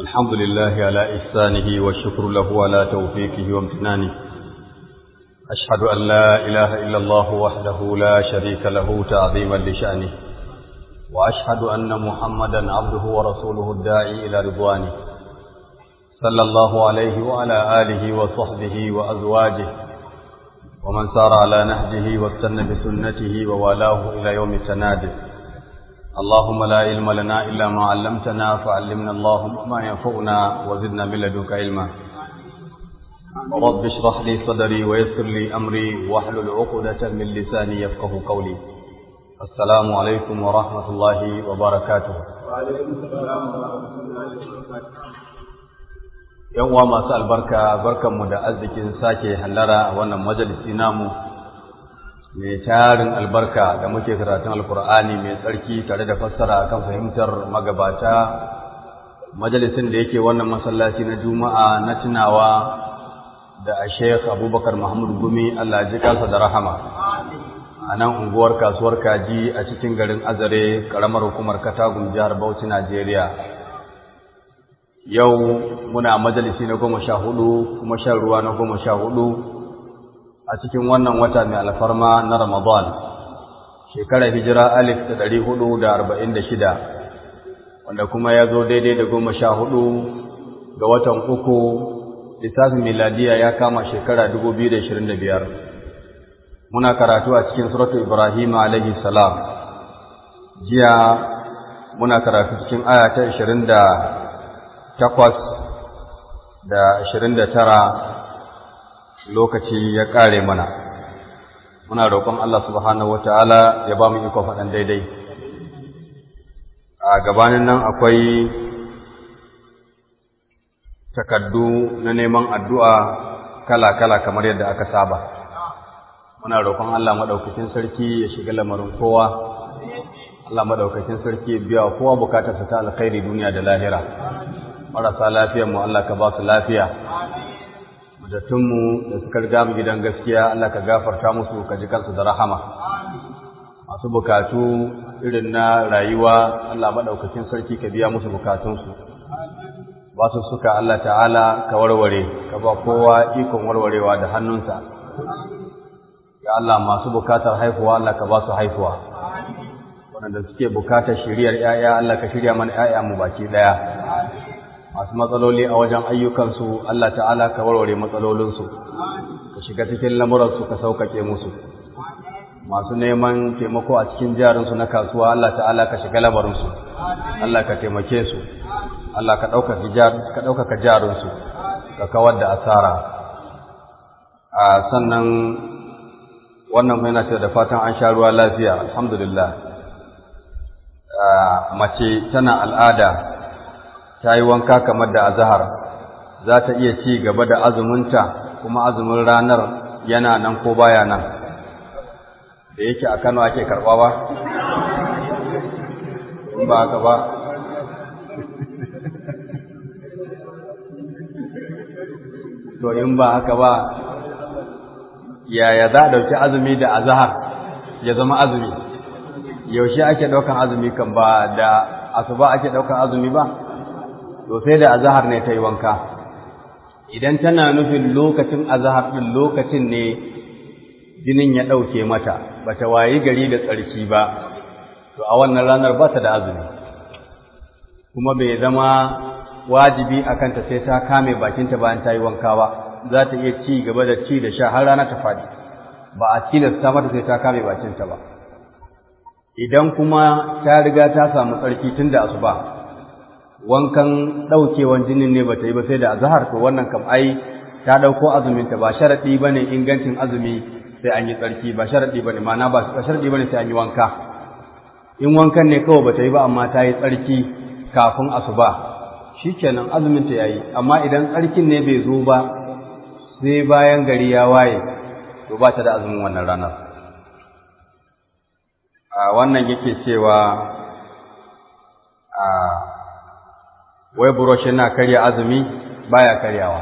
الحمد لله على إحسانه والشكر له على توفيقه وامتنانه أشهد أن لا إله إلا الله وحده لا شريك له تعظيما لشأنه وأشهد أن محمدا عبده ورسوله الداعي إلى رضوانه صلى الله عليه وعلى آله وصحبه وأزواجه ومن سار على نهجه واستنى بسنته ووالاه إلى يوم التنادي اللهم لا علم لنا إلا ما علمتنا فعلمنا اللهم ما ينفعنا وزدنا من لدنك علما رب اشرح لي صدري ويسر لي أمري واحلل عقدة من لساني يفقه قولي السلام عليكم ورحمة الله وبركاته وعليكم السلام ورحمة الله وبركاته yan uwa masu albarka barkanmu da arzikin sake hallara a wannan majalisi namu mai tarin albarka da muke karatun alkur'ani mai tsarki tare da fassara kan fahimtar magabata majalisin da yake wannan masallaci na juma'a na tunawa da a sheikh abubakar mahmud gumi allah ji kansa da rahama a nan unguwar kasuwar kaji a cikin garin azare karamar hukumar katagun jihar bauchi najeriya yau muna majalisi na goma sha hudu kuma shan ruwa na goma sha hudu a cikin wannan wata mai alfarma na ramadan shekarar hijira alif da ɗari hudu da arba'in da shida wanda kuma ya zo daidai da goma sha hudu ga watan uku lissafin miladiya ya kama shekara dubu biyu da ashirin da biyar muna karatu a cikin suratu ibrahim alaihi salam jiya muna karatu cikin aya ta ashirin da takwas da ashirin da tara lokaci ya ƙare mana muna roƙon Allah subhanahu wa ta'ala ya ba mu iko faɗan daidai a gabanin nan akwai takaddu na neman addu'a kala-kala kamar yadda aka saba muna roƙon Allah maɗaukakin sarki ya shiga lamarin kowa Allah maɗaukakin sarki biya kowa bukatarsa ta alkhairi duniya da lahira marasa lafiyar mu Allah ka ba su lafiya mu da suka riga mu gidan gaskiya Allah ka gafarta musu ka ji kansu da rahama masu bukatu irin na rayuwa Allah madaukakin sarki ka biya musu bukatunsu ba su suka Allah ta'ala ka warware ka ba kowa ikon warwarewa da hannunsa ya Allah masu bukatar haihuwa Allah ka ba su haihuwa waɗanda suke bukatar shiriyar 'ya'ya Allah ka shirya mana 'ya'ya mu baki ɗaya masu matsaloli a wajen ayyukansu Allah ta'ala ka warware matsalolinsu ka shiga cikin lamuransu ka sauƙaƙe musu masu neman taimako a cikin jarinsu na kasuwa Allah ta'ala ka shiga lamarinsu Allah ka taimake su Allah ka ɗaukaka jarinsu ka kawar da asara a sannan wannan yana ce da fatan an sha ruwa lafiya alhamdulillah mace tana al'ada ta yi wanka kamar da azahar za ta iya ci gaba da azuminta kuma azumin ranar yana nan ko baya nan da yake a Kano ake karɓa ba in ba haka ba to in ba haka ba yaya za a ɗauki azumi da azahar ya zama azumi yaushe ake ɗaukan azumi kan ba da asuba ake ɗaukan azumi ba to sai da azahar ne ta yi wanka idan tana nufin lokacin azahar ɗin lokacin ne jinin ya ɗauke mata ba ta wayi gari da tsarki ba to a wannan ranar ba ta da azumi kuma bai zama wajibi a kanta sai ta kame bakinta bayan ta yi wanka ba za ta iya ci gaba da ci da sha har rana ta faɗi ba a tilasta mata sai ta kame bakinta ba idan kuma ta riga ta samu tsarki tun da asuba wankan ɗaukewan jinin ne ba ta yi ba sai da azahar to wannan kam ai ta ɗauko azuminta ba sharaɗi ba ne ingancin azumi sai an yi tsarki ba sharaɗi ba ne mana ba sharaɗi ba ne sai an yi wanka in wankan ne kawai ba ta yi ba amma ta yi tsarki kafin asuba shi kenan azuminta ya yi amma idan tsarkin ne bai zo ba sai bayan gari ya waye to ba ta da azumin wannan ranar a wannan yake cewa a wai burosh yana karya azumi baya karyawa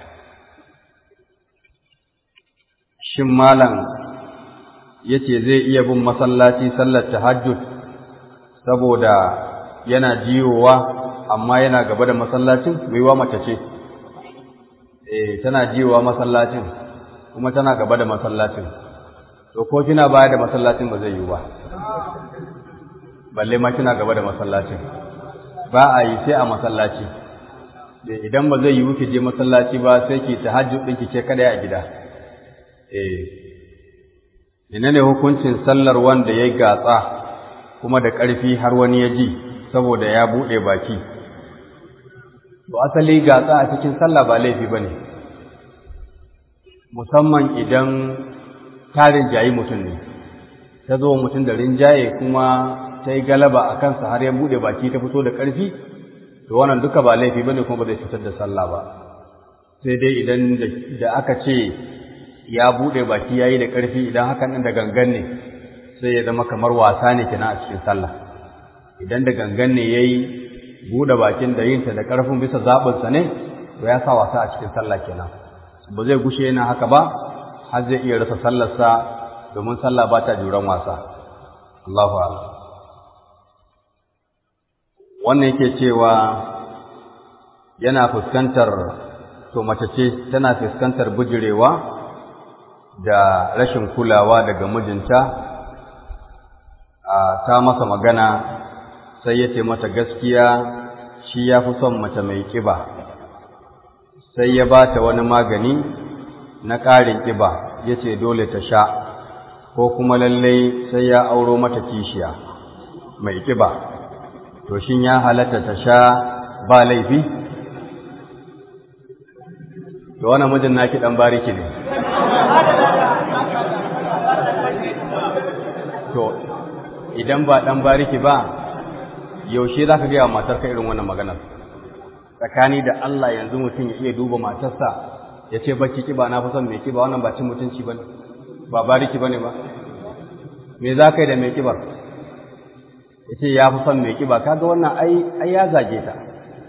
shin malam yace zai iya bin masallaci sallar tahajjud saboda yana jiyowa amma yana gaba da masallacin maiwa mace ce eh tana jiwa masallacin kuma tana gaba da masallacin to ko kina baya da masallacin ba zai yi ba balle ma kina gaba da masallacin ba a yi sai a masallaci idan ba zai yi wuce je masallaci ba sai ki tahajjud ɗinki ke kada a gida eh menene hukuncin sallar wanda ya gatsa kuma da ƙarfi har wani ya ji saboda ya buɗe baki to asali gatsa a cikin sallah ba laifi ba ne musamman idan ta rinjayi mutum ne ta zo mutum da rinjaye kuma ta yi galaba a kansa har ya buɗe baki ta fito da ƙarfi to wannan duka ba laifi ba ne kuma ba zai fitar da sallah ba sai dai idan da aka ce ya buɗe baki ya yi da ƙarfi idan hakan ɗin da gangan ne sai ya zama kamar wasa ne kenan a cikin sallah idan da gangan ne ya yi buɗe bakin da yinta da ƙarfin bisa zaɓinsa ne to ya sa wasa a cikin sallah kenan ba zai gushe yana haka ba har zai iya rasa sallarsa domin sallah ba ta juran wasa Allahu a'lam wannan yake cewa yana fuskantar to mace ce tana fuskantar bujirewa da rashin kulawa daga mijinta ta masa magana sai ya ce mata gaskiya shi ya fi son mace mai ƙiba sai ya ba ta wani magani na ƙarin ƙiba ya ce dole ta sha ko kuma lallai sai ya auro mata kishiya mai ƙiba to shin ya halatta ta sha ba laifi to wannan mijin naki ɗan bariki ne to idan ba ɗan bariki ba yaushe za ka gaya wa matarka irin wannan maganar tsakani da Allah yanzu mutum ya iya duba matarsa ya ce baki kiba na fi son mai kiba wannan ba cin mutunci ba ne ba bariki ba ne ba me za ka yi da mai kibar ya ce ya fi son mai kiba kaga wannan ai ya zage ta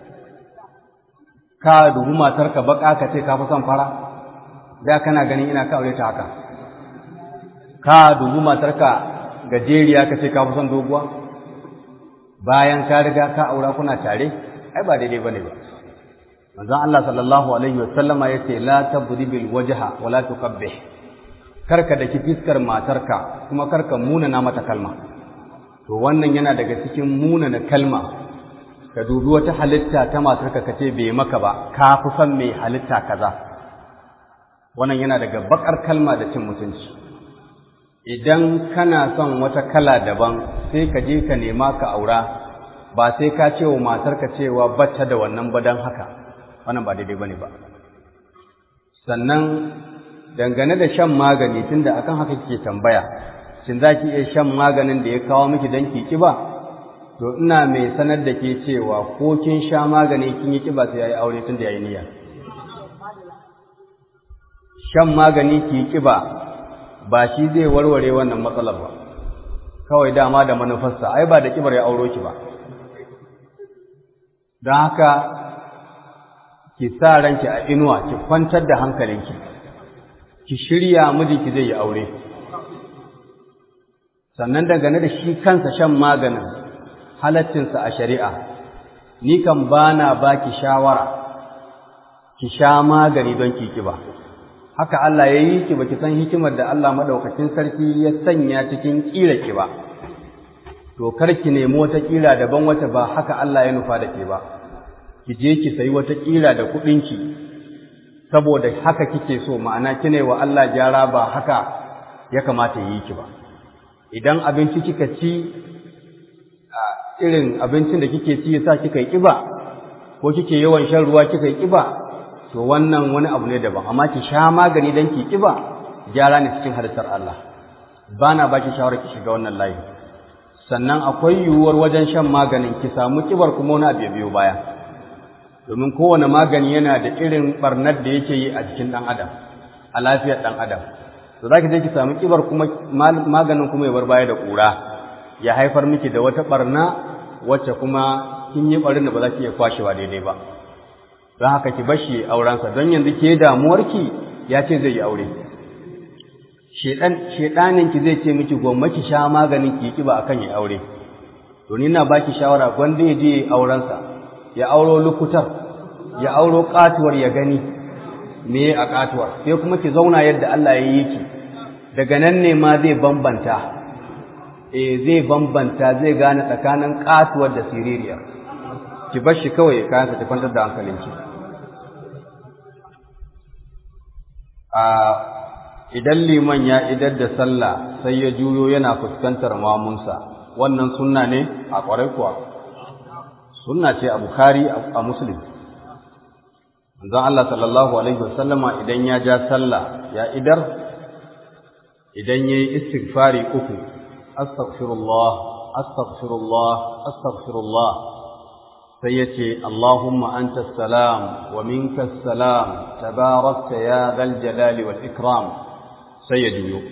ka dubi matarka baka ka ce ka fi son fara da kana ganin ina ka aure ta haka ka dubi matarka gajeriya ka ce ka fi son doguwa bayan ka riga ka aura kuna tare ai ba daidai bane ba manzon Allah sallallahu alaihi wasallama yace la tabdhibil wajha wa la tuqabbih karka daki fiskar matarka kuma karka munana mata kalma to wannan yana daga cikin munana kalma ka dubi wata halitta ta matarka kace bai maka ba ka fi son mai halitta kaza wannan yana daga bakar kalma da cin mutunci idan kana son wata kala daban sai ka je ka nema ka aura ba sai ka ce wa matarka cewa bacce da wannan ba don haka wannan ba daidai bane ba sannan dangane da shan magani tunda akan haka kike tambaya shin za ki iya shan maganin da ya kawo miki don ki kiba to ina mai sanar da ke cewa ko kin sha magani kin yi kiba sai yayi aure tunda yayi niyya shan magani ki kiba ba shi zai warware wannan matsalar ba kawai dama da manufarsa ai ba da kibar ya auro ki ba don haka ki sa ranki a inuwa ki kwantar da hankalinki ki shirya mijinki zai yi aure sannan dangane da shi kansa shan maganin halaccinsa a shari'a ni kan bana baki shawara ki sha magani don ki kiba haka Allah ya yi ki baki san hikimar da Allah madaukakin sarki ya sanya cikin kira ki ba to kar ki nemi wata kira daban wata ba haka Allah ya nufa da ke ba ki je ki sayi wata kira da kuɗin ki saboda haka kike so ma'ana kine wa Allah gyara ba haka ya kamata yi ki ba idan abinci kika ci irin abincin da kike ci yasa kika yi kiba ko kike yawan shan ruwa kika yi kiba to wannan wani abu ne daban amma ki sha magani dan ki kiba gyara ne cikin halittar Allah bana baki shawara ki shiga wannan layi sannan akwai yiwuwar wajen shan maganin ki samu kibar kuma wani abu ya biyo baya domin kowane magani yana da irin barnar da yake yi a jikin ɗan adam a lafiyar ɗan adam to za ki je ki samu kibar kuma maganin kuma ya bar baya da ƙura ya haifar miki da wata barna wacce kuma kin yi barin da ba za ki iya kwashewa daidai ba don haka ki bashi aurensa don yanzu ke damuwarki ya ce zai yi aure shedanin ki zai ce miki gwamma ki sha maganin ki kiba akan ya aure to ni na baki shawara gwanda ya je aurensa ya auro lukutar ya auro katuwar ya gani me a katuwar sai kuma ki zauna yadda Allah ya yi ki daga nan ne ma zai bambanta eh zai bambanta zai gane tsakanin katuwar da siririya ki bar shi kawai ya kayansa ki kwantar da hankalinki a idan liman ya idar da sallah sai ya juyo yana fuskantar mamunsa wannan sunna ne a ƙwarai kuwa sunna ce a bukhari a muslim manzon Allah sallallahu alaihi wasallama idan ya ja sallah ya idar idan yayi istighfari uku astaghfirullah astaghfirullah astaghfirullah sai ya ce Allahumma anta salam wa minka salam tabarakta ya dhal jalali wal ikram sai ya juyo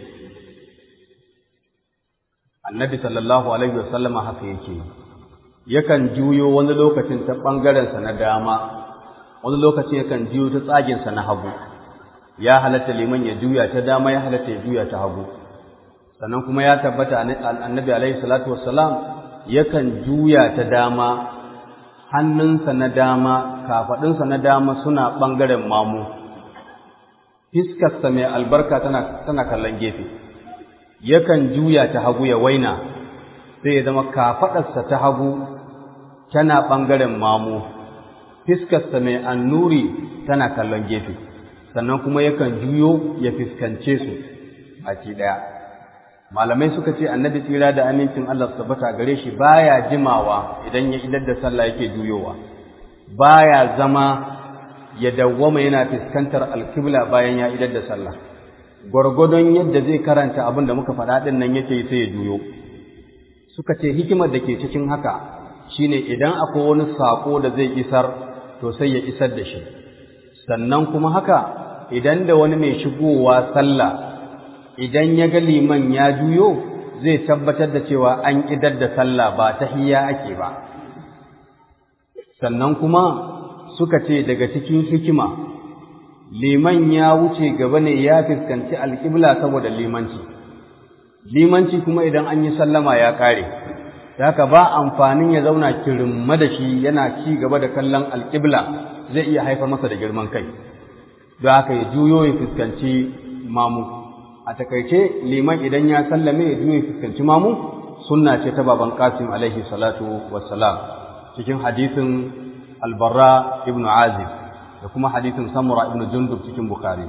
annabi sallallahu alaihi wasallam haka yake yakan juyo wani lokacin ta bangaren sa na dama wani lokacin yakan juyo ta tsagin sa na hagu ya halatta liman ya juya ta dama ya halatta ya juya ta hagu sannan kuma ya tabbata annabi alaihi salatu wassalam yakan juya ta dama hannunsa na dama kafaɗinsa na dama suna ɓangaren mamu fiskarsa mai albarka tana, tana kallon gefe yakan juya ta hagu ya waina sai ya zama kafaɗarsa ta hagu tana ɓangaren mamu fiskarsa mai annuri tana kallon gefe sannan kuma yakan juyo ya fiskance su a ci ɗaya malamai suka ce annabi tsira da amincin Allah tabbata gare shi baya jimawa idan ya idar da sallah yake juyowa baya zama ya dawwama yana fuskantar alkibla bayan ya idar da sallah gwargwadon yadda zai karanta abin da muka faɗa ɗin nan yake sai ya juyo suka ce hikimar da ke cikin haka shine idan akwai wani saƙo da zai isar to sai ya isar da shi sannan kuma haka idan da wani mai shigowa sallah idan ya ga liman ya juyo zai tabbatar da cewa an idar da sallah ba tahiyya ake ba sannan kuma suka ce daga cikin hikima liman ya wuce gaba ne ya fuskanci alƙibla saboda limanci limanci kuma idan an yi sallama ya ƙare haka ba amfanin ya zauna kirimma da shi yana ci gaba da kallon alƙibla zai iya haifar masa da girman kai don haka ya juyo ya fuskanci mamu a takaice liman idan ya sallame ya juye fuskanci mamu sunna ce ta baban qasim alaihi salatu wassalam cikin hadisin albarra ibn azib da kuma hadisin samura ibn jundub cikin bukhari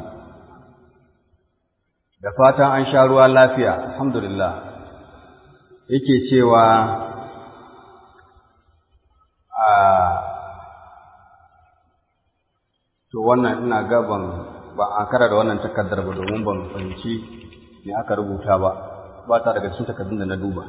da fatan an sha ruwa lafiya alhamdulillah yake cewa a to wannan ina gaban ba an kara da wannan takardar ba domin ban fahimci me aka rubuta ba ba ta daga cikin takardun da na duba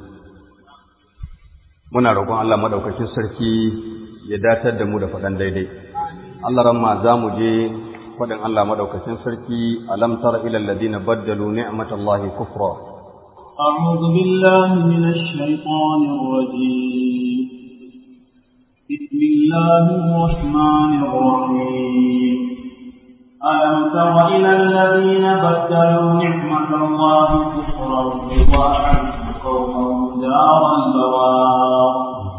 muna roƙon Allah madaukakin sarki ya datar da mu da faɗan daidai Allah ramma za mu je faɗin Allah madaukakin sarki alam tara ila alladhina baddalu ni'matallahi kufra أعوذ بالله من الشيطان الرجيم بسم الله الرحمن الرحيم ألم تر إلى الذين بدلوا نعمة الله كفرا وأحلوا قومهم دار البوار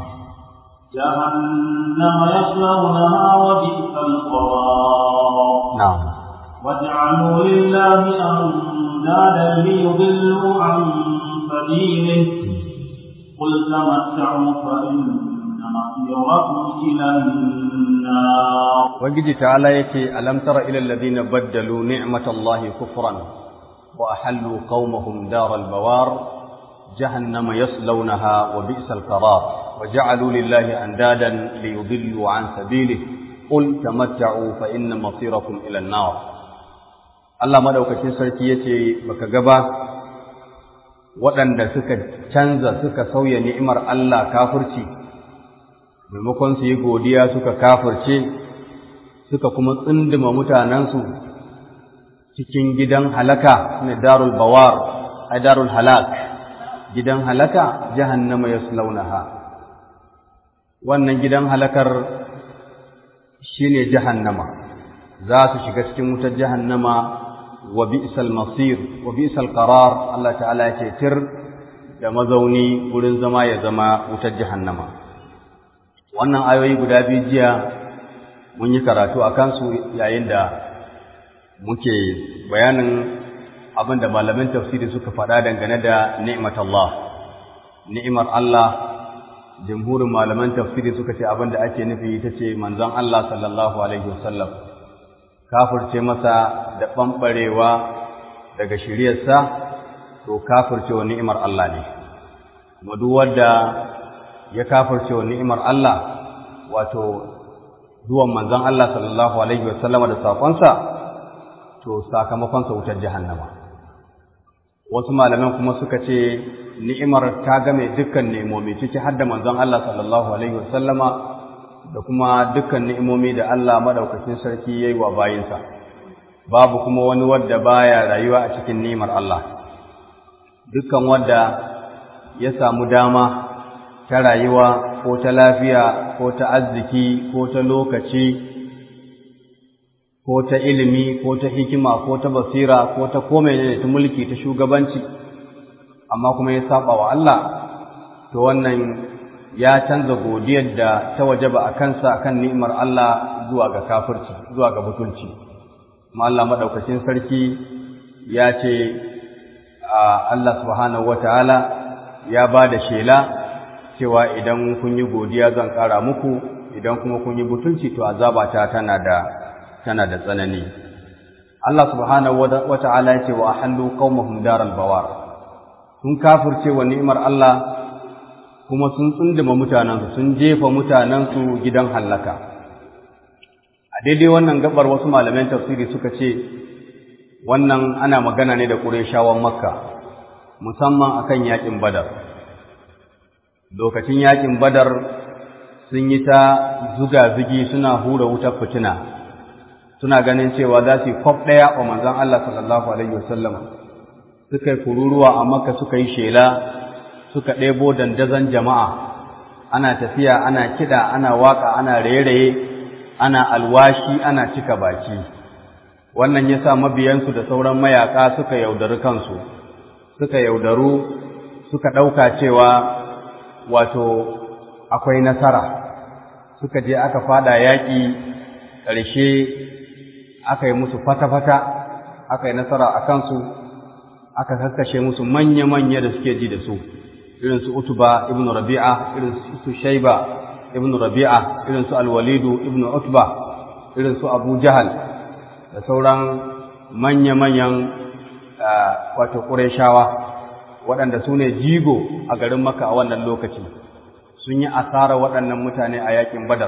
جهنم يصلونها وبئس القرار نعم وجعلوا لله أندادا ليضلوا عن سبيله قل تمتعوا فإن مصيركم إلى النار Ubangiji ta'ala yake alam tara ila alladhina baddalu ni'matallahi kufran wa ahallu qaumahum daral bawar jahannama yaslawnaha wa bi'sal qarar wa ja'alu lillahi andadan liyudillu an sabilihi qul tamatta'u fa inna masirakum ila an-nar Allah madaukakin sarki yace baka gaba waɗanda suka canza suka sauya ni'imar Allah kafirci maimakon su yi godiya suka kafirce suka kuma tsindima mutanensu cikin gidan halaka ne darul bawar ai darul halak gidan halaka jahannama yaslaunaha wannan gidan halakar shine jahannama za su shiga cikin wutar jahannama wa bi'sal masir wa bi'sal qarar Allah ta'ala ya ce tir da mazauni wurin zama ya zama wutar jahannama wannan ayoyi guda biyu jiya mun yi karatu a kansu yayin da muke bayanin abin da malamin tafsiri suka faɗa dangane da ni'mat Allah ni'imar Allah jamhurin malaman tafsiri suka ce abin da ake nufi ita ce manzon Allah sallallahu alaihi wasallam kafirce masa da ɓamɓarewa daga shiryarsa to kafirce wa ni'imar Allah ne kuma duk wanda ya kafirce wa ni'imar Allah wato zuwan manzon Allah sallallahu alaihi wasallama da sakonsa to sakamakonsa wutar jahannama wasu malaman kuma suka ce ni'imar ta game dukkan ni'imomi ciki har da manzon Allah sallallahu alaihi wasallama da kuma dukkan ni'imomi da Allah madaukakin sarki yayi wa bayinsa babu kuma wani wanda baya rayuwa a cikin ni'imar Allah dukkan wanda ya samu dama ta rayuwa ko ta lafiya ko ta arziki ko ta lokaci ko ta ilimi ko ta hikima ko ta basira ko ta komai ne ta mulki ta shugabanci amma kuma ya saba wa Allah to wannan ya canza godiyar da ta wajaba a kansa kan ni'imar Allah zuwa ga kafirci zuwa ga butulci kuma Allah madaukakin sarki ya ce Allah subhanahu wataala ya ba da shela cewa idan kun yi godiya zan ƙara muku idan kuma kun yi butulci to azabata tana da tana da tsanani Allah subhanahu wataala ya ce wa ahallu qaumahum daral bawar sun kafirce wa ni'imar Allah kuma sun tsunduma mutanensu sun jefa mutanensu gidan hallaka a daidai wannan gabar wasu malaman tafsiri suka ce wannan ana magana ne da ƙureshawan makka musamman akan yaƙin badar lokacin yaƙin badar sun yi ta zuga-zugi suna hura wutar fitina suna ganin cewa za su yi kwaf ɗaya wa manzon Allah sallallahu alaihi wasallam suka yi kururuwa a makka suka yi shela suka ɗebo dandazon jama'a ana tafiya ana kiɗa ana waƙa ana raye-raye ana alwashi ana cika baki wannan ya sa mabiyansu da sauran mayaƙa suka yaudari kansu suka yaudaru suka ɗauka cewa wato akwai nasara suka je aka fada yaƙi ƙarshe aka yi musu fata-fata aka yi nasara a kansu aka kakkashe musu manya-manya da suke ji da su irin su utuba ibn rabi'a irin su shaiba ibn rabi'a irin su alwalidu ibn utba irin su abu jahal da sauran manya-manyan wato ƙureshawa waɗanda su ne jigo a garin maka a wannan lokaci sun yi asara waɗannan mutane a yakin badar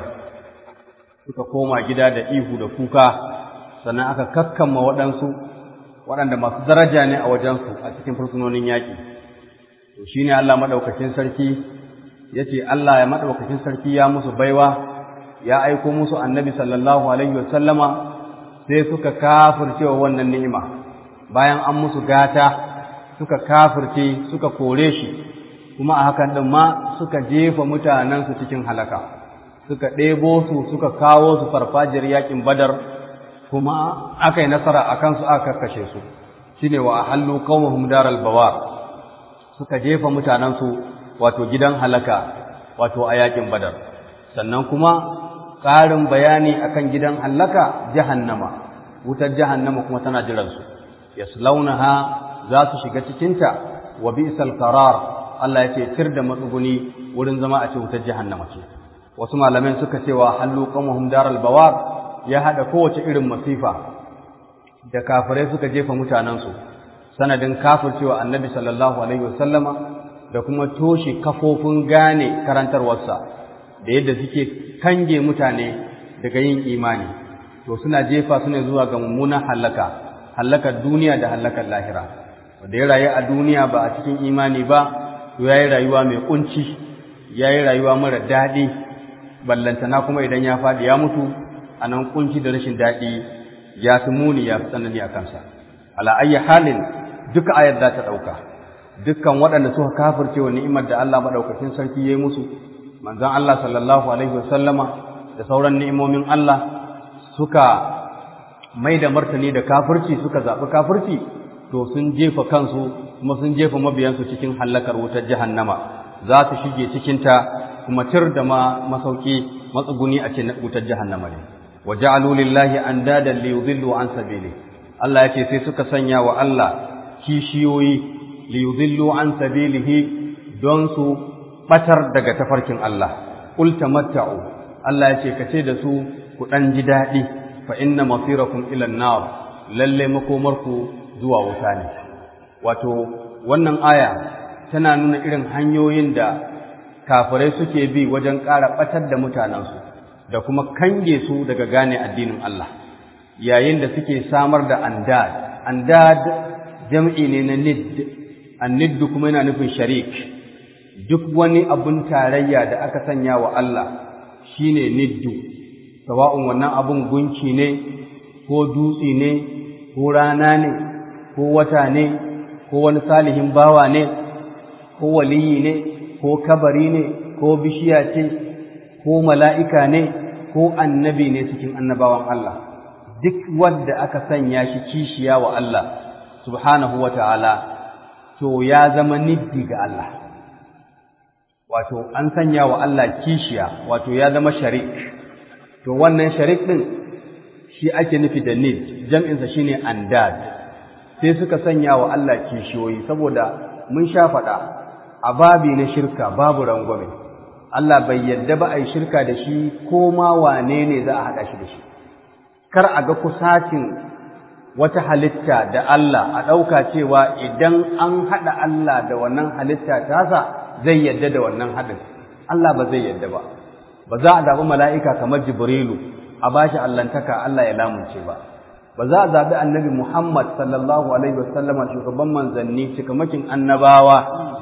suka koma gida da ihu da kuka sannan aka kakkamma waɗansu waɗanda masu daraja ne a wajensu a cikin fursunonin yaƙi to shi ne Allah maɗaukacin sarki ya ce Allah ya maɗaukacin sarki ya musu baiwa ya aiko musu annabi sallallahu alaihi wasallama sai suka kafirce wa wannan ni'ima bayan an musu gata suka kafirce suka kore shi kuma a hakan ɗin ma suka jefa mutanensu cikin halaka suka ɗebo su suka kawo su farfajiyar yaƙin badar kuma aka yi nasara a kansu aka kashe su shi ne wa hallu qawmuhum daral bawar suka jefa mutanensu wato gidan halaka wato a yakin badar sannan kuma ƙarin bayani akan gidan halaka jahannama wutar jahannama kuma tana jiran su yaslaunaha za su shiga cikinta wa bi'sal qarar Allah ya ce tir da matsuguni wurin zama a ce wutar jahannama ce wasu malamai suka ce wa hallu qawmuhum daral bawar ya haɗa kowace irin masifa da kafirai suka jefa mutanensu sanadin kafircewa annabi sallallahu alaihi wasallama da kuma toshe kafofin gane karantarwarsa da yadda suke kange mutane daga yin imani to suna jefa su ne zuwa ga mummunan hallaka hallakar duniya da hallakar lahira wanda ya rayu a duniya ba a cikin imani ba to ya yi rayuwa mai kunci ya yi rayuwa mara daɗi ballantana kuma idan ya faɗi ya mutu a nan kunci da rashin daɗi ya fi muni ya fi tsanani a kansa ala ayyi halin duka ayar za ta ɗauka dukkan waɗanda suka kafirce wa ni'imar da Allah maɗaukakin sarki ya yi musu manzon Allah sallallahu alaihi wasallama da sauran ni'imomin Allah suka mai da martani da kafirci suka zaɓi kafirci to sun jefa kansu kuma sun jefa mabiyansu cikin hallakar wutar jahannama za su shige cikinta kuma tir da ma masauki matsuguni a ce na wutar jahannama ne wa ja'alu lillahi andadan li yudillu an sabili Allah yace sai suka sanya wa Allah kishiyoyi li yudillu an sabilihi don su batar daga tafarkin Allah qul tamatta'u Allah yace kace da su ku dan ji dadi fa inna masirakum ila an-nar lalle makomarku zuwa wuta ne wato wannan aya tana nuna irin hanyoyin da kafirai suke bi wajen ƙara ɓatar da mutanensu da kuma kange su daga gane addinin Allah yayin da suke samar da andad andad jam'i ne na nid annid kuma yana nufin sharik duk wani abun tarayya da aka sanya wa Allah shine niddu sawa'un wannan abun gunki ne ko dutse ne ko rana ne ko wata ne ko wani salihin bawa ne ko waliyi ne ko kabari ne ko bishiya ce ko mala'ika ne ko annabi ne cikin annabawan Allah duk wanda aka sanya shi kishiya wa Allah subhanahu wa ta'ala to ya zama niddi ga Allah wato an sanya wa Allah kishiya wato ya zama sharik to wannan sharik ɗin shi ake nufi da nid jam'insa shine andad sai suka sanya wa Allah kishiyoyi saboda mun sha faɗa a babi na shirka babu rangwame Allah bai yadda ba a yi shirka da shi ko ma wane ne za a haɗa shi da shi kar a ga kusacin wata halitta da Allah a ɗauka cewa idan an haɗa Allah da wannan halitta tasa zai yadda da wannan haɗin Allah ba zai yadda ba ba za a zaɓi mala'ika kamar Jibrilu a bashi allantaka Allah ya lamunce ba ba za a zaɓi annabi Muhammad sallallahu alaihi wasallama shugaban manzanni cikamakin annabawa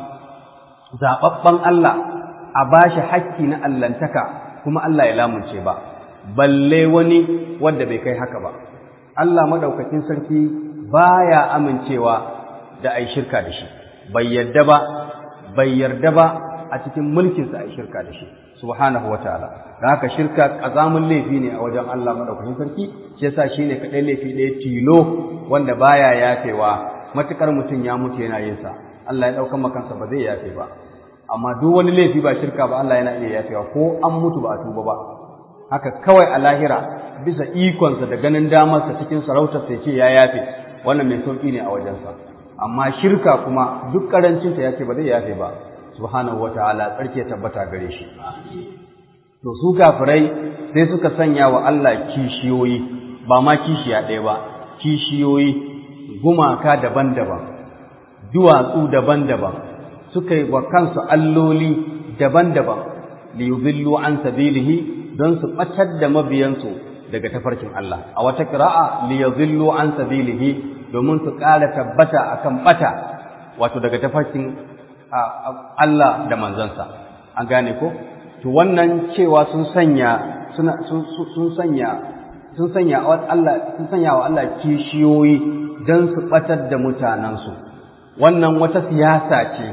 zaɓaɓɓen Allah a ba shi hakki na allantaka kuma Allah ya lamunce ba, balle wani wanda bai kai haka ba. Allah maɗaukakin sarki ba ya amincewa da a yi shirka da shi, bai yarda ba, bai yarda ba a cikin mulkinsa a yi shirka da shi, subhanahu wa ta'ala. Da haka shirka ƙazamin laifi ne a wajen Allah maɗaukakin sarki, shi yasa shi ne kaɗai laifi ɗaya tilo wanda baya yafewa matuƙar mutum ya mutu yana yin sa. Allah ya ɗaukan makansa ba zai yafe ba. amma duk wani laifi ba shirka ba Allah yana iya yafewa ko an mutu ba a tuba ba haka kawai a lahira bisa ikonsa da ganin damarsa cikin sarautar sai ce ya yafe wannan mai sauki ne a wajensa amma shirka kuma duk karancinta ya ce ba zai yafe ba subhanahu wataala tsarki ya tabbata gare shi to su kafirai sai suka sanya wa Allah kishiyoyi ba ma kishiya ɗaya ba kishiyoyi gumaka daban-daban duwatsu daban-daban suka yi wa kansu alloli daban-daban li yudillu an sabilihi don su ɓatar da mabiyansu daga tafarkin Allah a wata qira'a li yudillu an sabilihi domin su ƙara tabbata akan ɓata wato daga tafarkin Allah da manzansa an gane ko to wannan cewa sun sanya suna sun sanya sun sanya wa Allah sun sanya wa Allah kishiyoyi don su ɓatar da mutanensu wannan wata siyasa ce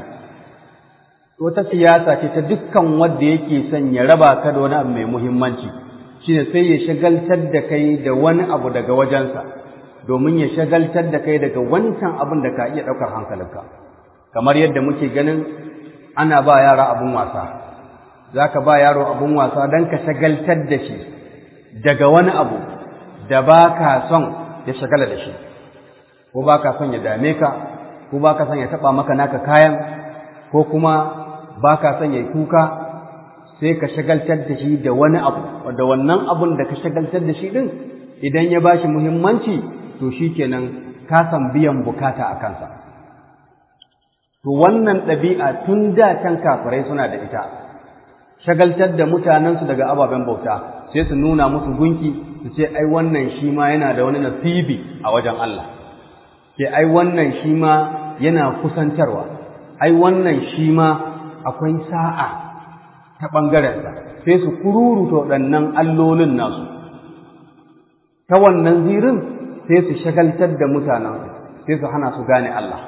wata siyasa ce ta dukkan wanda yake son ya raba ka da wani abu mai muhimmanci shine sai ya shagaltar da kai da wani abu daga wajensa domin ya shagaltar da kai daga wancan abin da ka iya ɗaukar hankalinka kamar yadda muke ganin ana ba yara abin wasa za ka ba yaro abin wasa don ka shagaltar da shi daga wani abu da ba ka son ya shagala da shi ko ba ka son ya dame ka ko ba ka son ya taɓa maka naka kayan ko kuma ba ka son ya kuka sai ka shagaltar da shi da wani abu da wannan abun da ka shagaltar da shi din idan ya ba shi muhimmanci to shi kenan ka san biyan bukata a kansa to wannan ɗabi'a tun da can kafirai suna da ita shagaltar da mutanensu daga ababen bauta sai su nuna musu gunki su ce ai wannan shi ma yana da wani nasibi a wajen Allah ke ai wannan shi ma yana kusantarwa ai wannan shi ma akwai sa'a ta ɓangarensa sai su kururuta waɗannan allolin nasu ta wannan zirin sai su shagaltar da mutanensu sai su hana su gane Allah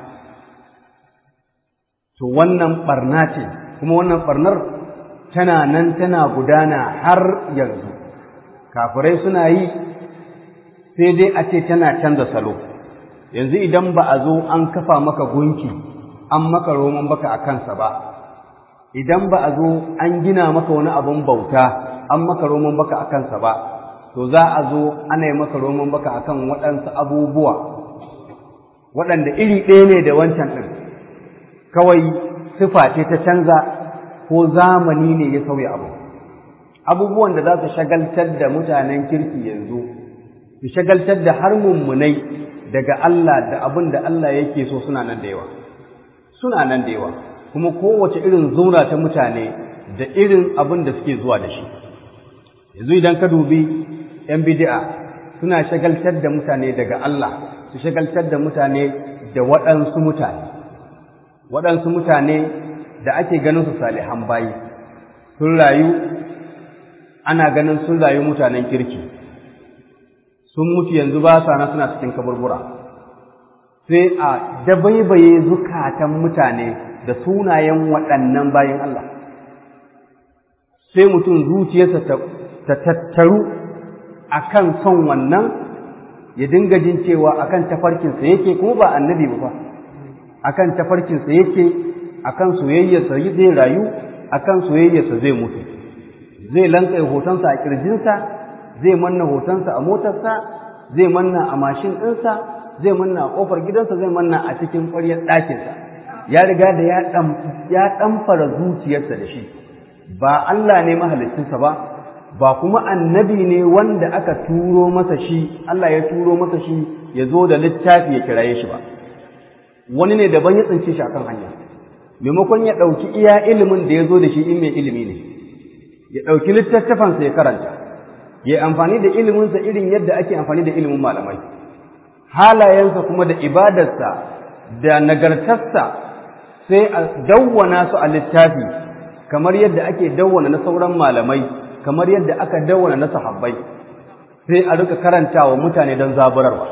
to wannan ɓarna ce kuma wannan ɓarnar tana nan tana gudana har yanzu kafirai suna yi sai dai a ce tana canza salo yanzu idan ba a zo an kafa maka gunki an maka roman baka a kansa ba idan ba a zo an gina maka wani abun bauta an maka roman baka a kansa ba to za a zo ana yi maka roman baka akan waɗansu abubuwa waɗanda iri ɗaya ne da wancan ɗin kawai sifa ce ta canza ko zamani ne ya sauya abu abubuwan da za su shagaltar da mutanen kirki yanzu su shagaltar da har mummunai daga Allah da abin da Allah yake so suna nan da yawa suna nan da yawa kuma kowace irin zura ta mutane da irin abin da suke zuwa da shi yanzu idan ka dubi ‘yan bidi'a suna shagaltar da mutane daga Allah su shagaltar da mutane da waɗansu mutane waɗansu mutane da ake ganin su salihan bayi sun rayu ana ganin sun rayu mutanen kirki sun mutu yanzu ba sa na suna cikin kaburbura sai a dabaibaye zukatan mutane da sunayen waɗannan bayan Allah sai mutum zuciyarsa ta tattaru akan son wannan ya dinga jin cewa akan tafarkinsa yake kuma ba annabi ba akan tafarkinsa yake akan soyayyarsa zai rayu akan soyayyarsa zai mutu zai lanka hotonsa a kirjinsa zai manna hotonsa a motarsa zai manna a mashin ɗinsa zai manna a ƙofar gidansa zai manna a cikin ƙwaryar ɗakinsa ya riga da ya ɗamfara zuciyarsa da shi ba Allah ne mahalicinsa ba ba kuma annabi ne wanda aka turo masa shi Allah ya turo masa shi ya zo da littafi ya kiraye shi ba wani ne daban ya tsince shi akan hanya maimakon ya ɗauki iya ilimin da ya zo da shi in mai ilimi ne ya ɗauki littattafansa ya karanta ya amfani da iliminsa irin yadda ake amfani da ilimin malamai halayensa kuma da ibadarsa da nagartarsa sai a dawwana su a littafi kamar yadda ake dawwana na sauran malamai kamar yadda aka dawwana na sahabbai sai a rika karantawa mutane don zaburarwa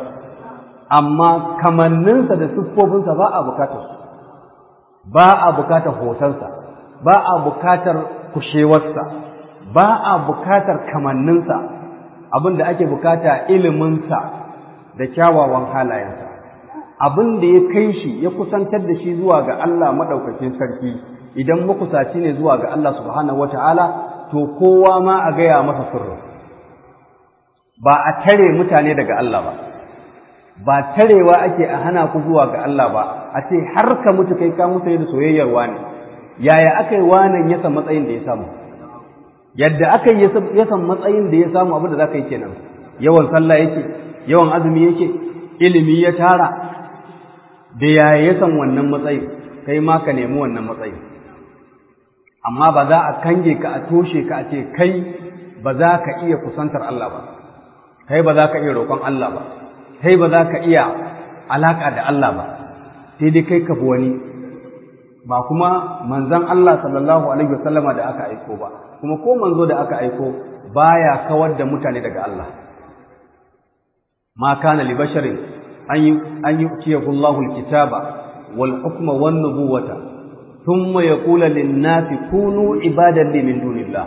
amma kamanninsa da siffofinsa ba a bukatar su ba a bukatar hotonsa ba a bukatar kushewarsa ba a bukatar kamanninsa abin da ake bukata iliminsa da kyawawan halayensa abin da ya kai shi ya kusantar da shi zuwa ga Allah maɗaukakin sarki idan makusaci ne zuwa ga Allah subhanahu wata'ala to kowa ma a gaya masa sirri ba a tare mutane daga Allah ba ba tarewa ake a hana ku zuwa ga Allah ba a ce har ka mutu kai ka mutu da soyayyar wani yaya aka yi wanan ya san matsayin da ya samu yadda aka yi ya san matsayin da ya samu abin da za ka yi kenan yawan sallah yake yawan azumi yake ilimi ya tara da yaya ya san wannan matsayin kai ma ka nemi wannan matsayin amma ba za a kange ka a toshe ka a ce kai ba za ka iya kusantar Allah ba kai ba za ka iya roƙon Allah ba kai ba za ka iya alaƙa da Allah ba sai dai kai ka bi wani ba kuma manzon Allah sallallahu alaihi wasallama da aka aiko ba kuma ko manzo da aka aiko baya kawar da mutane daga Allah ma kana li basharin an yi an yu'tiyahu Allahu al-kitaba wal hukma wan nubuwata thumma yaqulu lin-nasi kunu ibadan li min dunillah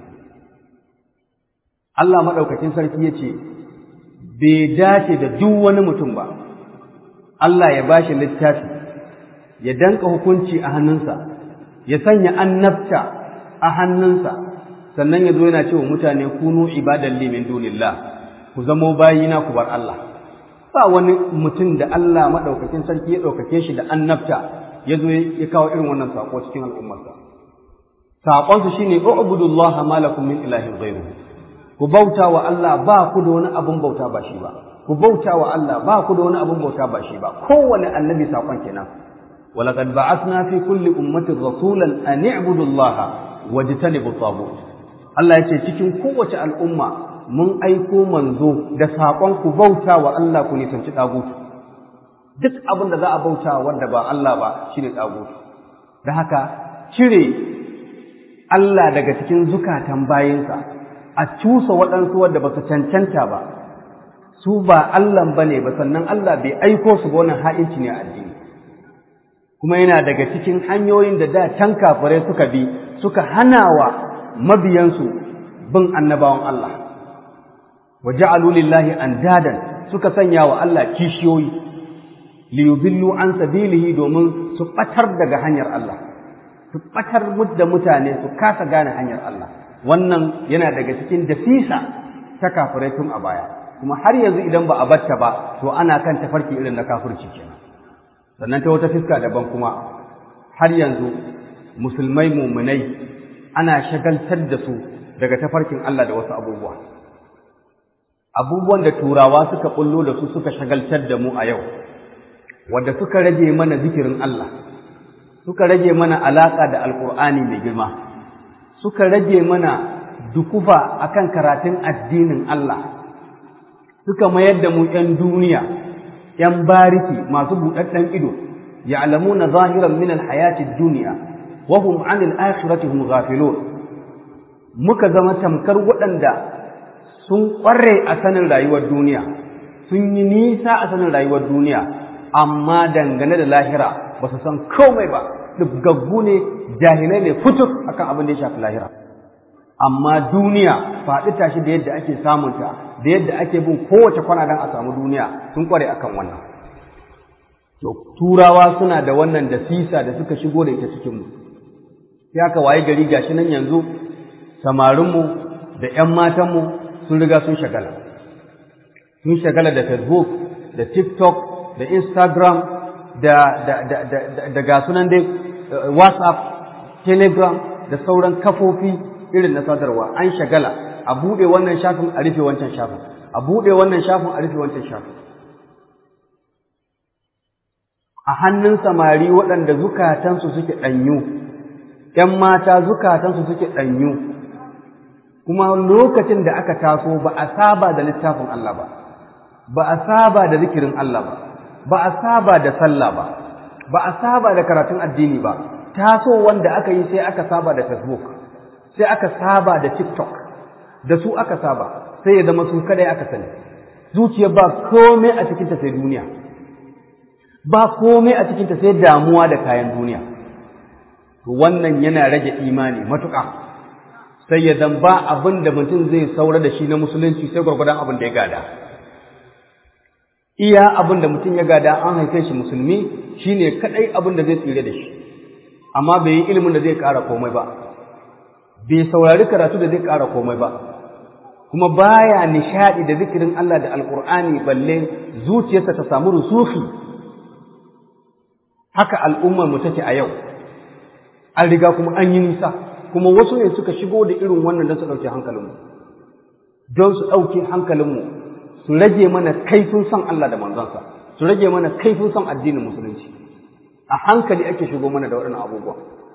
Allah madaukakin sarki yace bai dace da duk wani mutum ba Allah ya bashi littafi ya danka hukunci a hannunsa ya sanya annabta a hannunsa sannan ya zo yana cewa mutane kunu ibadan li min dunillah ku zamo bayina ku bar Allah ba wani mutum da Allah madaukakin sarki ya daukake shi da annabta ya zo ya kawo irin wannan sako cikin al'ummarsa saƙonsu shine u'budullaha ma lakum min ilahin ghayruhu ku bauta wa Allah ba ku da wani abun bauta ba shi ba ku bauta wa Allah ba ku da wani abun bauta ba shi ba kowane annabi saƙon kenan ولقد بعثنا في كل أمة رسولا أن اعبدوا الله واجتنبوا الطاغوت Allah ya ce cikin kowace al'umma mun aiko manzo da saƙon ku bauta wa Allah ku nisanci ɗagutu. Duk abin da za a bauta wanda ba Allah ba shi ne ɗagutu. Da haka cire Allah daga cikin zukatan bayinsa a cusa waɗansu wadda ba su cancanta ba, su ba Allah ba ne ba sannan Allah bai aiko su ga wannan ha'inci ne a addini. Kuma yana daga cikin hanyoyin da da can kafirai suka bi suka hana wa mabiyansu bin annabawan Allah wa ja'alu lillahi andadan suka sanya wa Allah kishiyoyi li yudillu an sabilihi domin su batar daga hanyar Allah su ɓatar da mutane su kasa gane hanyar Allah wannan yana daga cikin dafisa ta kafirai tun a baya kuma har yanzu idan ba a batta ba to ana kan tafarki irin na kafirci kenan sannan ta wata fiska daban kuma har yanzu musulmai muminai ana shagaltar da su daga tafarkin Allah da wasu abubuwa abubuwan da turawa suka bullo da su suka shagaltar da mu a yau wanda suka rage mana zikirin Allah suka rage mana alaka da alkur'ani mai girma suka rage mana dukufa akan karatun addinin Allah suka mayar da mu ‘yan duniya, ‘yan bariki masu buɗaɗɗen ido, ya'lamuna zahiran min alhayati duniya, wa hum an al'akhirati hum ghafilun muka zama tamkar waɗanda sun ƙware a sanin rayuwar duniya, sun yi nisa a sanin rayuwar duniya, amma dangane da lahira ba su san komai ba, gaggu ne jahilai ne fituk akan abin da ya shafi lahira. amma duniya faɗi tashi da yadda ake samunta da yadda ake bin kowace kwana don a samu duniya sun kware akan wannan to turawa suna da wannan da sisa da suka shigo da ita cikinmu sai aka waye gari gashi nan yanzu samarinmu da 'yan matanmu sun riga sun shagala sun shagala da facebook da tiktok da instagram da da da da, da, ga sunan dai whatsapp telegram da sauran kafofi irin na sadarwa an shagala a buɗe wannan shafin a rufe wancan shafin a buɗe wannan shafin a rufe wancan shafin a hannun samari waɗanda zukatansu suke ɗanyu ‘yan mata zukatansu suke ɗanyu kuma lokacin da aka taso ba a saba da littafin Allah ba ba a saba da zikirin Allah ba ba a saba da sallah ba ba a saba da karatun addini ba taso wanda aka yi sai aka saba da facebook sai aka saba da TikTok da su aka saba sai ya zama su kadai aka sani zuciya ba komai a cikinta sai duniya ba komai a cikinta sai damuwa da kayan duniya to wannan yana rage imani matuƙa sai ya zan ba abin da mutum zai saura da shi na musulunci sai gwargwadon abin da ya gada iya abin da mutum ya gada an haife shi musulmi shine kadai abin da zai tsire da shi amma bai yi ilimin da zai ƙara komai ba bai saurari karatu da zai ƙara komai ba kuma baya nishaɗi da zikirin Allah da alƙur'ani balle zuciyarsa ta samu rusufi haka al'ummar mu take a yau an riga kuma an yi nisa kuma wasu ne suka shigo da irin wannan don su ɗauke hankalinmu don su ɗauke hankalinmu su rage mana kaifin son Allah da manzansa su rage mana kaifin son addinin musulunci a hankali ake shigo mana da waɗannan abubuwa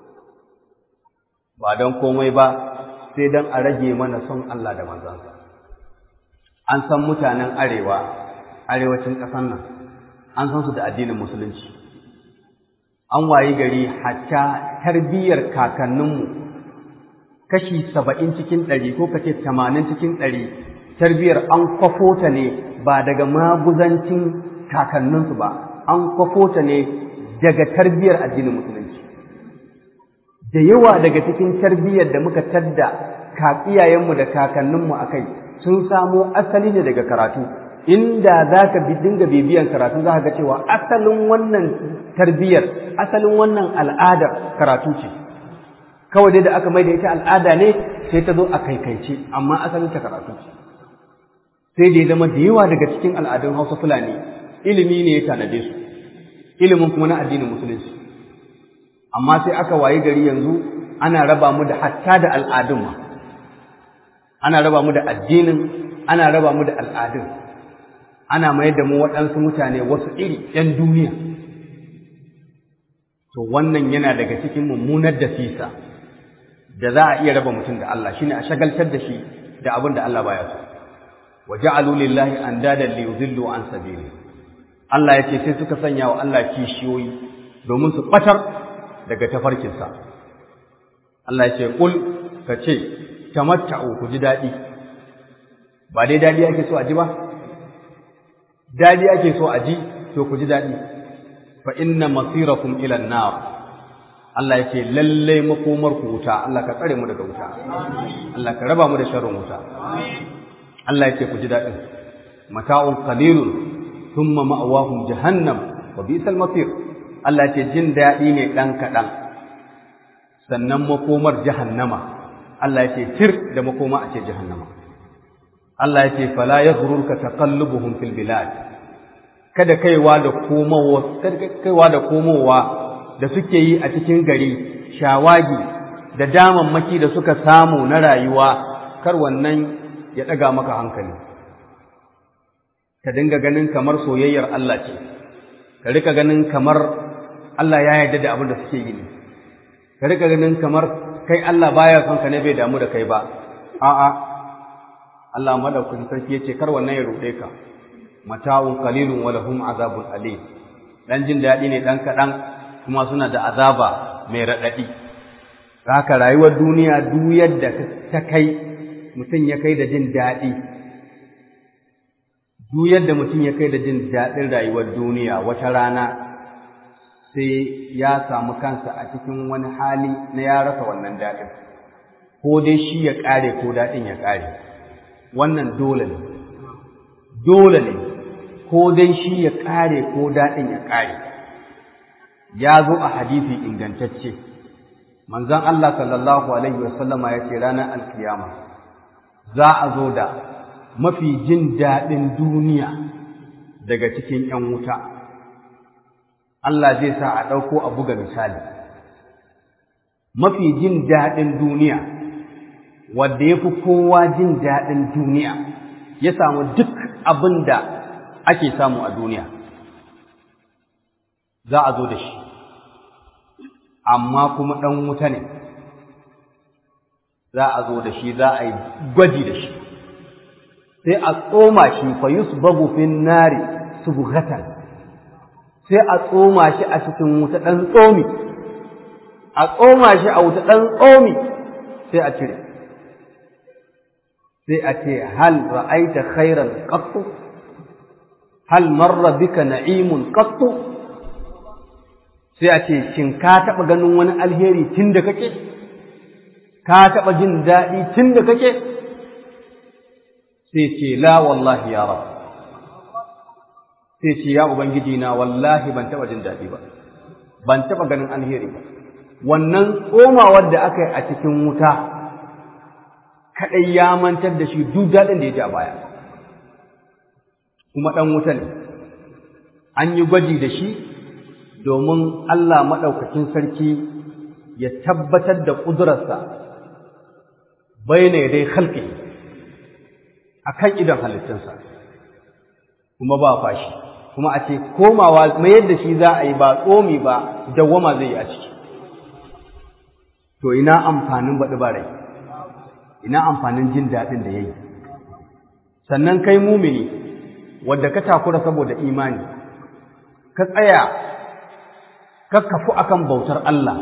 ba don komai ba sai don a rage mana son Allah da manzansa. An san mutanen arewa, arewacin ƙasar nan, an san su da addinin musulunci. An wayi gari hatta tarbiyyar kakanninmu kashi saba'in cikin ɗari ko kace tamanin cikin ɗari tarbiyyar an kwafo ta ne ba daga maguzancin kakanninsu ba, an kwafo ta ne daga tarbiyyar addinin musulunci. da yawa daga cikin tarbiyyar da muka tadda ka iyayenmu da kakanninmu a kai sun samo asali ne daga karatu inda za ka dinga bibiyan karatu za ka ga cewa asalin wannan tarbiyyar asalin wannan al'adar karatu ce kawai dai da aka mai da ita al'ada ne sai ta zo a kaikaice amma asalin ta karatu ce sai da ya zama da yawa daga cikin al'adun hausa fulani ilimi ne ya tanade su ilimin kuma na addinin musulunci amma sai aka wayi gari yanzu ana raba mu da hatta da al'adun ma ana raba mu da addinin ana raba mu da al'adun ana mayar da mu waɗansu mutane wasu iri ‘yan duniya to wannan yana daga cikin mummunar da fisa da za a iya raba mutum da Allah shine a shagaltar da shi da abin da Allah baya so wa ja'alu lillahi andadan li yudillu an sabili Allah ya ce sai suka sanya wa Allah kishiyoyi domin su ɓatar daga tafarkinsa. Allah ya ce, Ƙul ka ce, tamatta'u ku ji daɗi, ba dai daɗi ake so a ji ba? Daɗi ake so a ji, to ku ji daɗi, fa inna masirakum ilan nar. Allah ya ce, lallai makomar ku wuta, Allah ka tsare mu daga wuta, Allah ka raba mu da sharrin wuta. Allah ya ce ku ji daɗin, mata'un qalilun thumma ma'awahum jahannam wa bi'sal masir. Allah ce jin daɗi ne ɗan kaɗan, sannan makomar jahannama Allah ya ce tir da makoma a ce jahannama Allah ya ce fala yaghrurka taqallubuhum fil bilad kada kaiwa da komowa kada kaiwa da komowa da suke yi a cikin gari shawagi da damammaki da suka samu na rayuwa kar wannan ya daga maka hankali ka dinga ganin kamar soyayyar Allah ce ka rika ganin kamar Allah ya yarda da abin da suke yi ne ka rika ganin kamar kai Allah baya son ka ne bai damu da kai ba a'a Allah madaukakin sarki yace kar wannan ya ruɗe ka mata'un qalilun wa lahum azabun alim dan jin daɗi ne dan kaɗan kuma suna da azaba mai raɗaɗi haka rayuwar duniya duk yadda ta kai mutum ya kai da jin daɗi duk yadda mutum ya kai da jin daɗin rayuwar duniya wata rana sai ya samu kansa a cikin wani hali na ya rasa wannan daɗin ko dai shi ya ƙare ko daɗin ya ƙare wannan dole ne dole ne ko dai shi ya ƙare ko daɗin ya ƙare ya zo a hadisi ingantacce manzon Allah sallallahu alaihi wasallama ya ce ranar alkiyama za a zo da mafi jin daɗin duniya daga cikin ‘yan wuta Allah zai sa a ɗauko a buga misali mafi jin daɗin duniya wadda ya fi kowa jin daɗin duniya ya samu duk abin da ake samu a duniya za a zo da shi amma kuma ɗan wuta ne za a zo da shi za a yi gwaji da shi sai a tsoma shi fa yusbabu fin nari subghatan sai a tsoma shi a cikin wuta ɗan tsomi a tsoma shi a wuta ɗan tsomi sai a cire sai a ce hal ra'aita khairan qattu hal marra bika na'imun qattu sai a ce shin ka taɓa ganin wani alheri tun da kake ka taɓa jin daɗi tun da kake sai ce la wallahi ya rab sai ce ya ubangiji na wallahi ban taɓa jin daɗi ba ban taɓa ganin alheri ba wannan tsomawar da aka yi a cikin wuta kaɗai ya mantar da shi duk daɗin da ya ji a baya kuma ɗan wuta ne an yi gwaji da shi domin Allah maɗaukakin sarki ya tabbatar da ƙudurarsa bai ne dai halƙi a kan idan halittunsa kuma ba fashi kuma a ce komawa mayar da shi za a yi ba tsomi ba dawwama zai yi a ciki to ina amfanin baɗi ba rai ina amfanin jin daɗin da ya yi sannan kai mumini wadda ka takura saboda imani ka tsaya ka kafu akan bautar Allah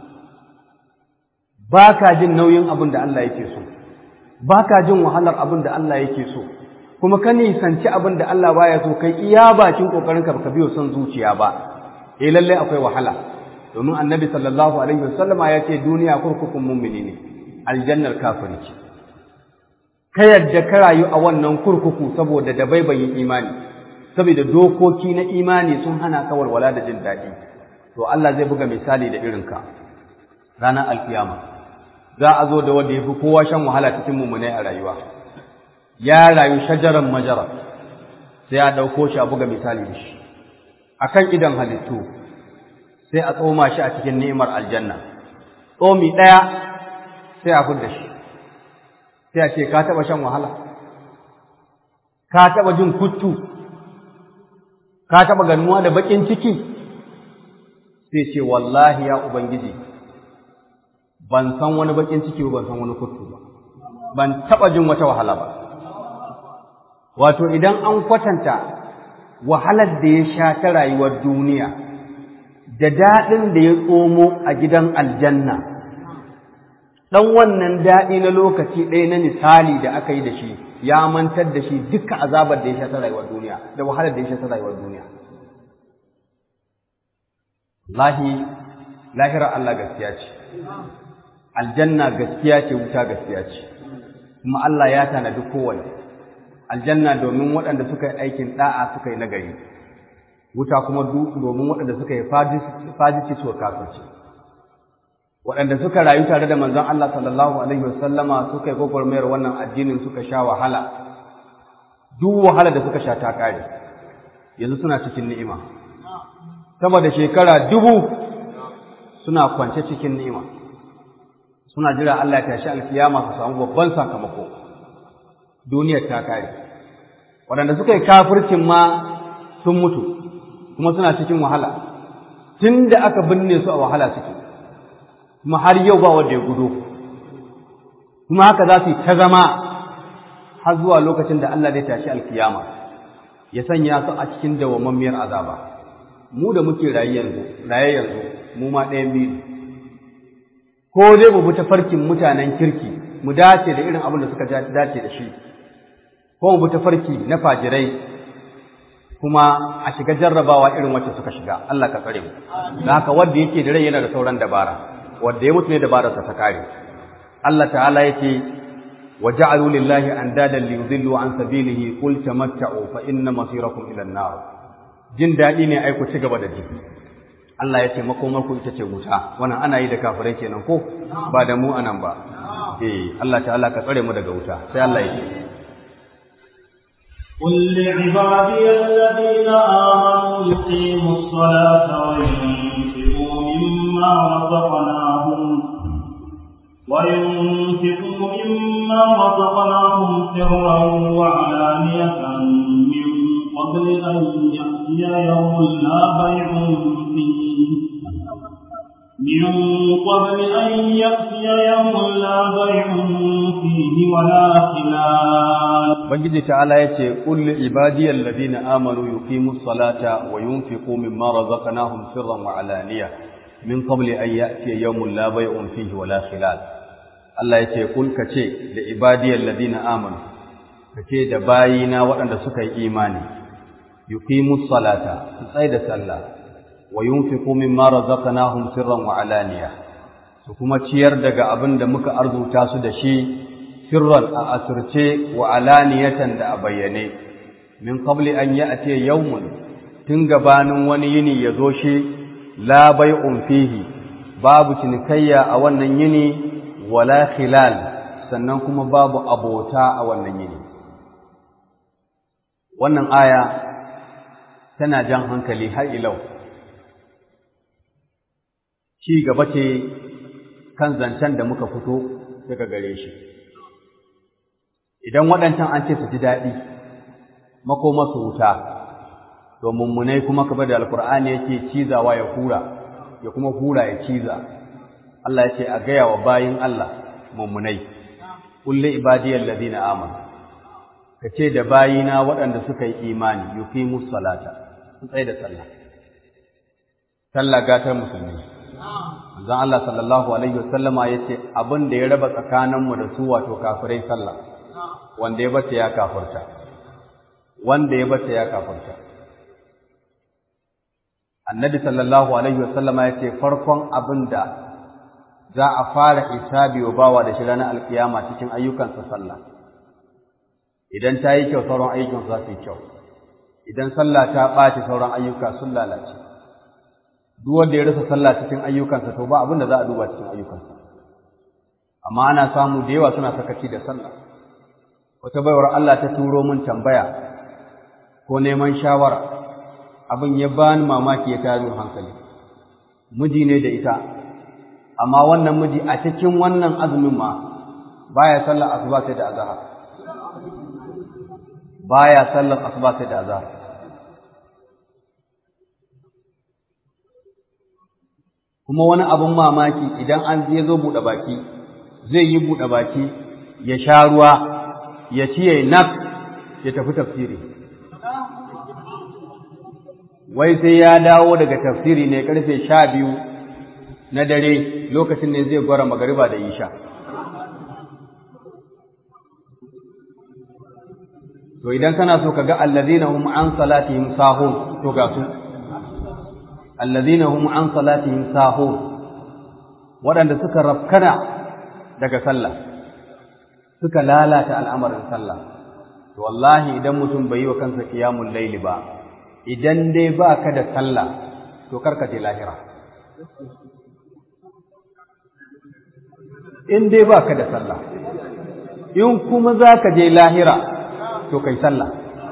ba ka jin nauyin abin da Allah yake so ba ka jin wahalar abin da Allah yake so kuma ka nisanci abin da Allah baya so kai iya bakin kokarinka baka biyo son zuciya ba eh lalle akwai wahala domin annabi sallallahu alaihi wasallama ya ce duniya kurkukun mummuni ne aljannar kafiri ce ka yadda ka rayu a wannan kurkuku saboda da baibayin imani saboda dokoki na imani sun hana ka walwala da jin daɗi to Allah zai buga misali da irinka ranar alkiyama za a zo da wanda ya fi kowa shan wahala cikin mummunai a rayuwa ya rayu shajaran majara sai a ɗauko shi a buga misali da shi a kan idan halittu sai a tsoma shi a cikin ni'imar aljanna tsomi ɗaya sai a fudda shi sai a ce ka taɓa shan wahala ka taɓa jin kuttu ka taɓa ganuwa da baƙin ciki sai ce wallahi ya ubangiji ban san wani baƙin ciki ba ban san wani kuttu ba ban taɓa jin wata wahala ba wato idan an kwatanta wahalar da ya sha ta rayuwar duniya da daɗin da ya tsomo a gidan aljanna ɗan wannan daɗi na lokaci ɗaya na misali da aka yi da shi ya mantar da shi duka azabar da ya sha ta rayuwar duniya da wahalar da ya sha ta rayuwar duniya lahi lahirar Allah gaskiya ce aljanna gaskiya ce wuta gaskiya ce kuma Allah ya tanadi kowanne aljanna domin waɗanda suka yi aikin ɗa'a suka yi nagari wuta kuma domin waɗanda suka yi fajici suka kafirce waɗanda suka rayu tare da manzon Allah sallallahu alaihi wasallama suka yi gwagwarmayar wannan addinin suka sha wahala duk wahala da suka sha ta kare yanzu suna cikin ni'ima sama da shekara dubu suna kwance cikin ni'ima suna jira Allah ya tashi alkiyama su samu babban sakamako duniyar ta kare waɗanda suka yi kafircin ma sun mutu kuma suna cikin wahala tun da aka binne su a wahala suke kuma har yau ba wanda ya gudo kuma haka za su yi ta zama har zuwa lokacin da Allah zai tashi alkiyama ya sanya su a cikin dawwammamiyar azaba mu da muke raye yanzu raye yanzu mu ma ɗayan biyu ko dai mu bi tafarkin mutanen kirki mu dace da irin abin da suka dace da shi ko mu bi tafarki na fajirai kuma a shiga jarrabawa irin wacce suka shiga Allah ka tsare mu da haka wanda yake da rai yana da sauran dabara wanda ya mutu ne dabararsa ta kare Allah ta'ala yake وجعلوا لله اندادا ليضلوا عن سبيله قل تمتعوا فان مصيركم الى النار jin daɗi ne ai ku ci gaba da ji Allah ya ce makomar ku ita ce wuta wannan ana yi da kafirai kenan ko ba da mu anan ba eh Allah ta'ala ka tsare mu daga wuta sai Allah ya ce قل لعبادي الذين آمنوا يقيموا الصلاة وينفقوا مما رزقناهم وينفقوا مما رزقناهم سرا وعلانية من قبل أن يأتي يوم لا بيع فيه من قبل أن يأتي يوم لا بيع فيه ولا خلال Ubangiji ta'ala ya ce, Ƙulli ibadiyar ladina amanu yuqimu salata wa yunfiqu mimma razaqnahum sirran wa alaniya min qabli an ya'tiya yawmun la bay'un fihi wa la khilal. Allah ya ce, Kul ka ce da ibadiyar ladina amanu, ka ce da bayina waɗanda suka yi imani, yuqimu salata, su tsaye da sallah, wa yunfiqu mimma razaqnahum sirran wa alaniya, su kuma ciyar daga abin da muka arzuta su da shi sirran a asirce wa alaniyatan da a bayyane min qabli an ya'ti yawmun tun gabanin wani yini ya zo shi la bai'un fihi babu cinikayya a wannan yini wala khilal sannan kuma babu abota a wannan yini wannan aya tana jan hankali har ilau ci gaba ce kan zancen da muka fito daga gare shi idan waɗancan an ce su ji daɗi makoma su wuta to mummunai kuma kamar da alkur'ani yake cizawa ya hura ya kuma hura ya ciza Allah ya ce a gaya wa bayin Allah mummunai kulli ibadiyal ladina amanu kace da bayina waɗanda suka yi imani yuqimus salata su tsaye da sallah sallah gatar musulmi manzon Allah sallallahu alaihi wasallama yace abin da ya raba tsakaninmu da su wato kafirai sallah wanda ya bata ya kafirta wanda ya bata ya kafirta annabi sallallahu alaihi wasallama ya ce farkon abin da za a fara hisabi wa bawa da shi ranar alkiyama cikin ayyukansa sallah idan ta yi kyau sauran ayyukan za su yi kyau idan sallah ta ɓaci sauran ayyuka sun lalace duk wanda ya rasa sallah cikin ayyukansa to ba abin da za a duba cikin ayyukansa amma ana samu da yawa suna sakaci da sallah wata baiwar Allah ta turo min tambaya ko neman shawara abin ya bani mamaki ya tayar hankali miji ne da ita amma wannan miji a cikin wannan azumin ma baya sallar asuba sai da azhar baya sallar asuba sai da azhar kuma wani abin mamaki idan an je zo buɗe baki zai yi buɗe baki ya sha ruwa ya ci ya nak ya tafi tafsiri wai sai ya dawo daga tafsiri ne karfe sha biyu na dare lokacin ne zai gwara magariba da isha to idan kana so ka ga allazina hum an salatihim sahun to ga su allazina hum an salatihim sahun waɗanda suka rafkana daga sallah suka lalata al'amarin sallah to wallahi idan mutum bai yi wa kansa qiyamul layli ba idan dai ba ka da sallah to karka je lahira in dai ba ka da sallah in kuma za ka je lahira to kai sallah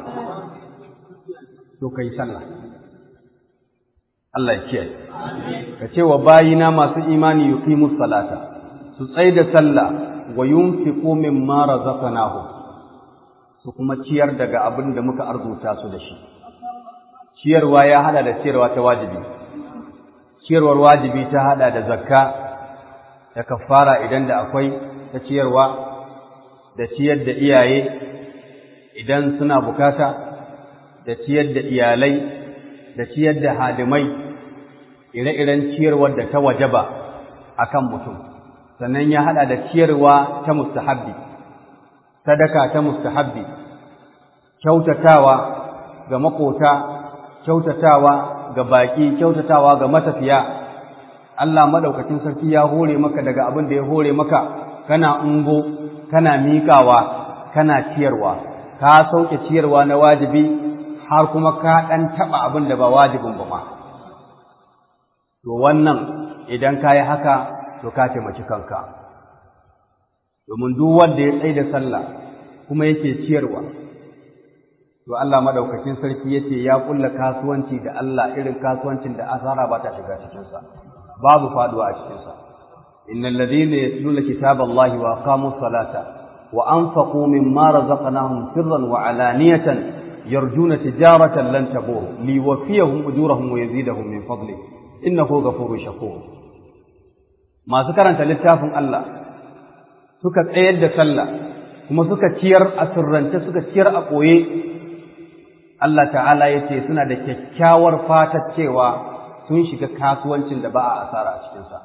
to kai sallah Allah ya kiyaye ka ce wa bayina masu imani yuqimus salata su tsai da sallah wa yunfiqu mimma razaqnahu su kuma ciyar daga abin da muka arzuta su da shi ciyarwa ya hada da ciyarwa ta wajibi ciyarwar wajibi ta hada da zakka da kafara idan da akwai ta ciyarwa da ciyar da iyaye idan suna bukata da ciyar da iyalai da ciyar da hadimai ire-iren ciyarwar da ta wajaba akan mutum sannan ya hada da ciyarwa ta mustahabbi sadaka ta mustahabbi kyautatawa ga makota kyautatawa ga baki kyautatawa ga matafiya Allah madaukakin sarki ya hore maka daga abin da ya hore maka kana ungo kana miƙawa kana ciyarwa ka sauke ciyarwa na wajibi har kuma ka ɗan taɓa abin da ba wajibin ba ma to wannan idan ka yi haka to ka taimaki kanka domin duk wanda ya tsaye da sallah kuma yake ciyarwa to Allah madaukakin sarki yace ya kulla kasuwanci da Allah irin kasuwancin da asara ba ta shiga cikin sa babu faduwa a cikin sa innal ladina yatluna kitaballahi wa aqamus salata wa anfaqu mimma razaqnahum sirran wa alaniyatan yarjuna tijaratan lan tabur liwafiyahum ujurahum wa yazidahum min fadli innahu ghafurur shakur masu karanta littafin Allah suka tsayar da sallah kuma suka ciyar a sirrance suka ciyar a ɓoye Allah ta'ala ya ce suna da kyakkyawar fatar cewa sun shiga kasuwancin da ba a asara a cikinsa.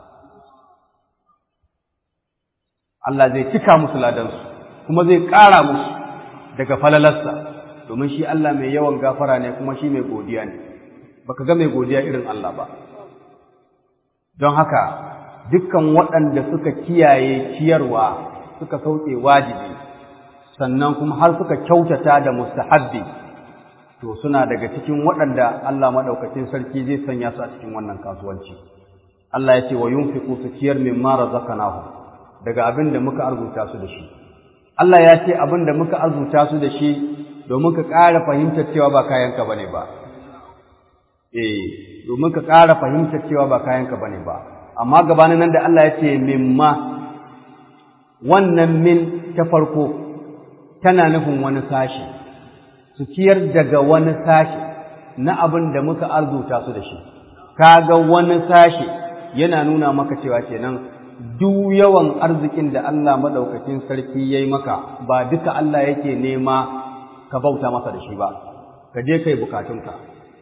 Allah zai cika musu ladansu kuma zai ƙara musu daga falalarsa domin shi Allah mai yawan gafara ne kuma shi mai godiya ne baka ga mai godiya irin Allah ba don haka dukkan waɗanda suka kiyaye ciyarwa suka sauke wajibi sannan kuma har suka kyautata da mustahabbi to suna daga cikin waɗanda Allah maɗaukacin sarki zai sanya su a cikin wannan kasuwanci Allah ya ce wa yunfiqu su ciyar mimma razaqnahu daga abin da muka arzuta su da shi Allah ya ce abin da muka arzuta su da shi domin ka ƙara fahimtar cewa ba kayanka bane ba eh domin ka ƙara fahimtar cewa ba kayanka bane ba amma gabanin nan da Allah ya ce mimma wannan min ta farko tana nufin wani sashi su ciyar daga wani sashi na abin da muka arzuta su da shi kaga wani sashi yana nuna maka cewa kenan duk yawan arzikin da Allah madaukakin sarki yayi maka ba duka Allah yake nema ka bauta masa da shi ba ka je kai bukatunka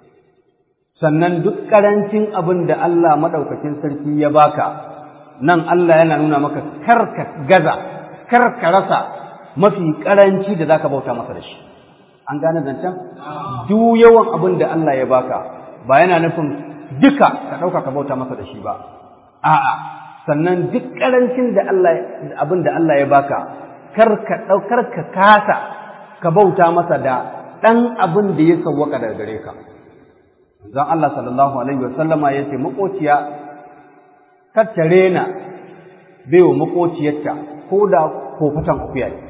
sannan duk karancin abin da Allah madaukakin sarki ya baka nan Allah yana nuna maka karka gaza karka rasa mafi karanci da zaka bauta masa da shi an gane zancen duk yawan abin da Allah ya baka ba yana nufin duka ka ɗauka ka bauta masa da shi ba a'a sannan duk karancin da Allah abin da Allah ya baka kar ka ɗaukar ka kasa ka bauta masa da ɗan abin da ya sawwaka daga gare ka zan Allah sallallahu alaihi wa sallama yace makociya kar ta rena baiwa makociyarta ko da kofatan akuya ne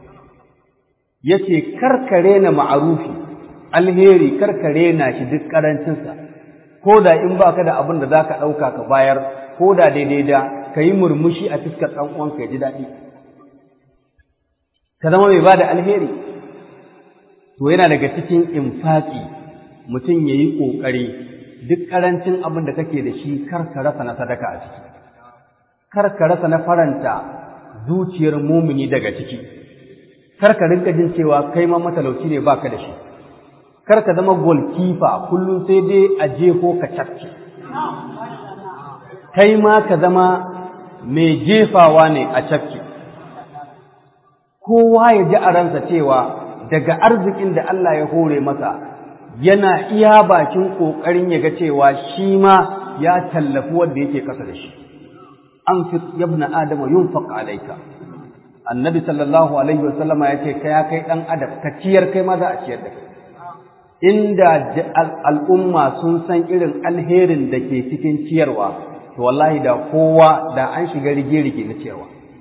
yace karkare na ma'arufi alheri karkare na shi duk karancinsa ko da in baka da abin da zaka ɗauka ka bayar ko da daidai da ka yi murmushi a fuskar ɗan uwanka ya ji daɗi ka zama mai ba da alheri to yana daga cikin infaki mutum ya yi ƙoƙari duk ƙarancin abin da kake da shi kar ka rasa na sadaka a ciki kar ka rasa na faranta zuciyar mumini daga ciki kar ka rinka jin cewa kai ma matalauci ne baka da shi kar ka zama golkifa kullum sai dai a jefo ka cafke kai ma ka zama mai jefawa ne a cafke kowa ya ji a ransa cewa daga arzikin da Allah ya hore masa yana iya bakin ƙoƙarin ya ga cewa shi ma ya tallafi wanda yake kasa da shi an fi yabna adama yunfaq alayka annabi sallallahu alaihi wasallama ya ce ya kai ɗan adam ka ciyar kai ma za a ciyar da kai inda al'umma sun san irin alherin da ke cikin ciyarwa to wallahi da kowa da an shiga rige-rige na ciyarwa